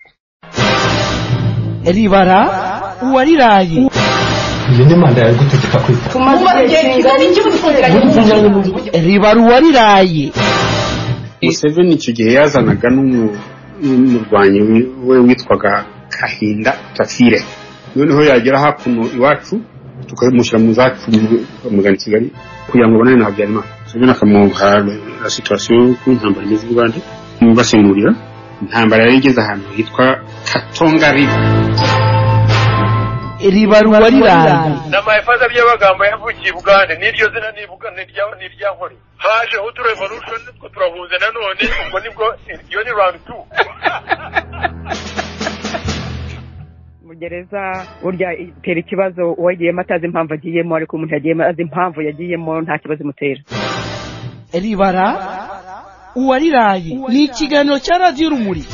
ribara uwariraye
iyo ni manda yawe gutegeka kwita
Tumaze igihe kingana iki mudufungiranye mu gihugu?
ribara uwariraye
museveni icyo gihe yazanaga n'umu- n'umurwanyi wi- we witwaga kahinda tafire noneho yagera hakuno iwacu tukamushyira mu zacu bamugana i kigali kugira ngo abonane na habyarimana museveni akamuha la situwasiyo y'uko intambara imeze i bugande amubasemurira intambara yari igeze ahantu hitwa katongarive
ribara uwariraye
n'amahefaza by'amagambo yavukiye i bugande n'iryo zina nibuka nirya- niryankoreye hajeho utu revolution two turahunze nanone ubwo nibwo iyo ni round two
mu gereza burya itera ikibazo uwagiyemo atazi impamvu agiyemo ariko umuntu yagiyemo azi impamvu yagiyemo nta kibazo imutera
ribara uwariraye ni ikiganiro cya radiyo urumuri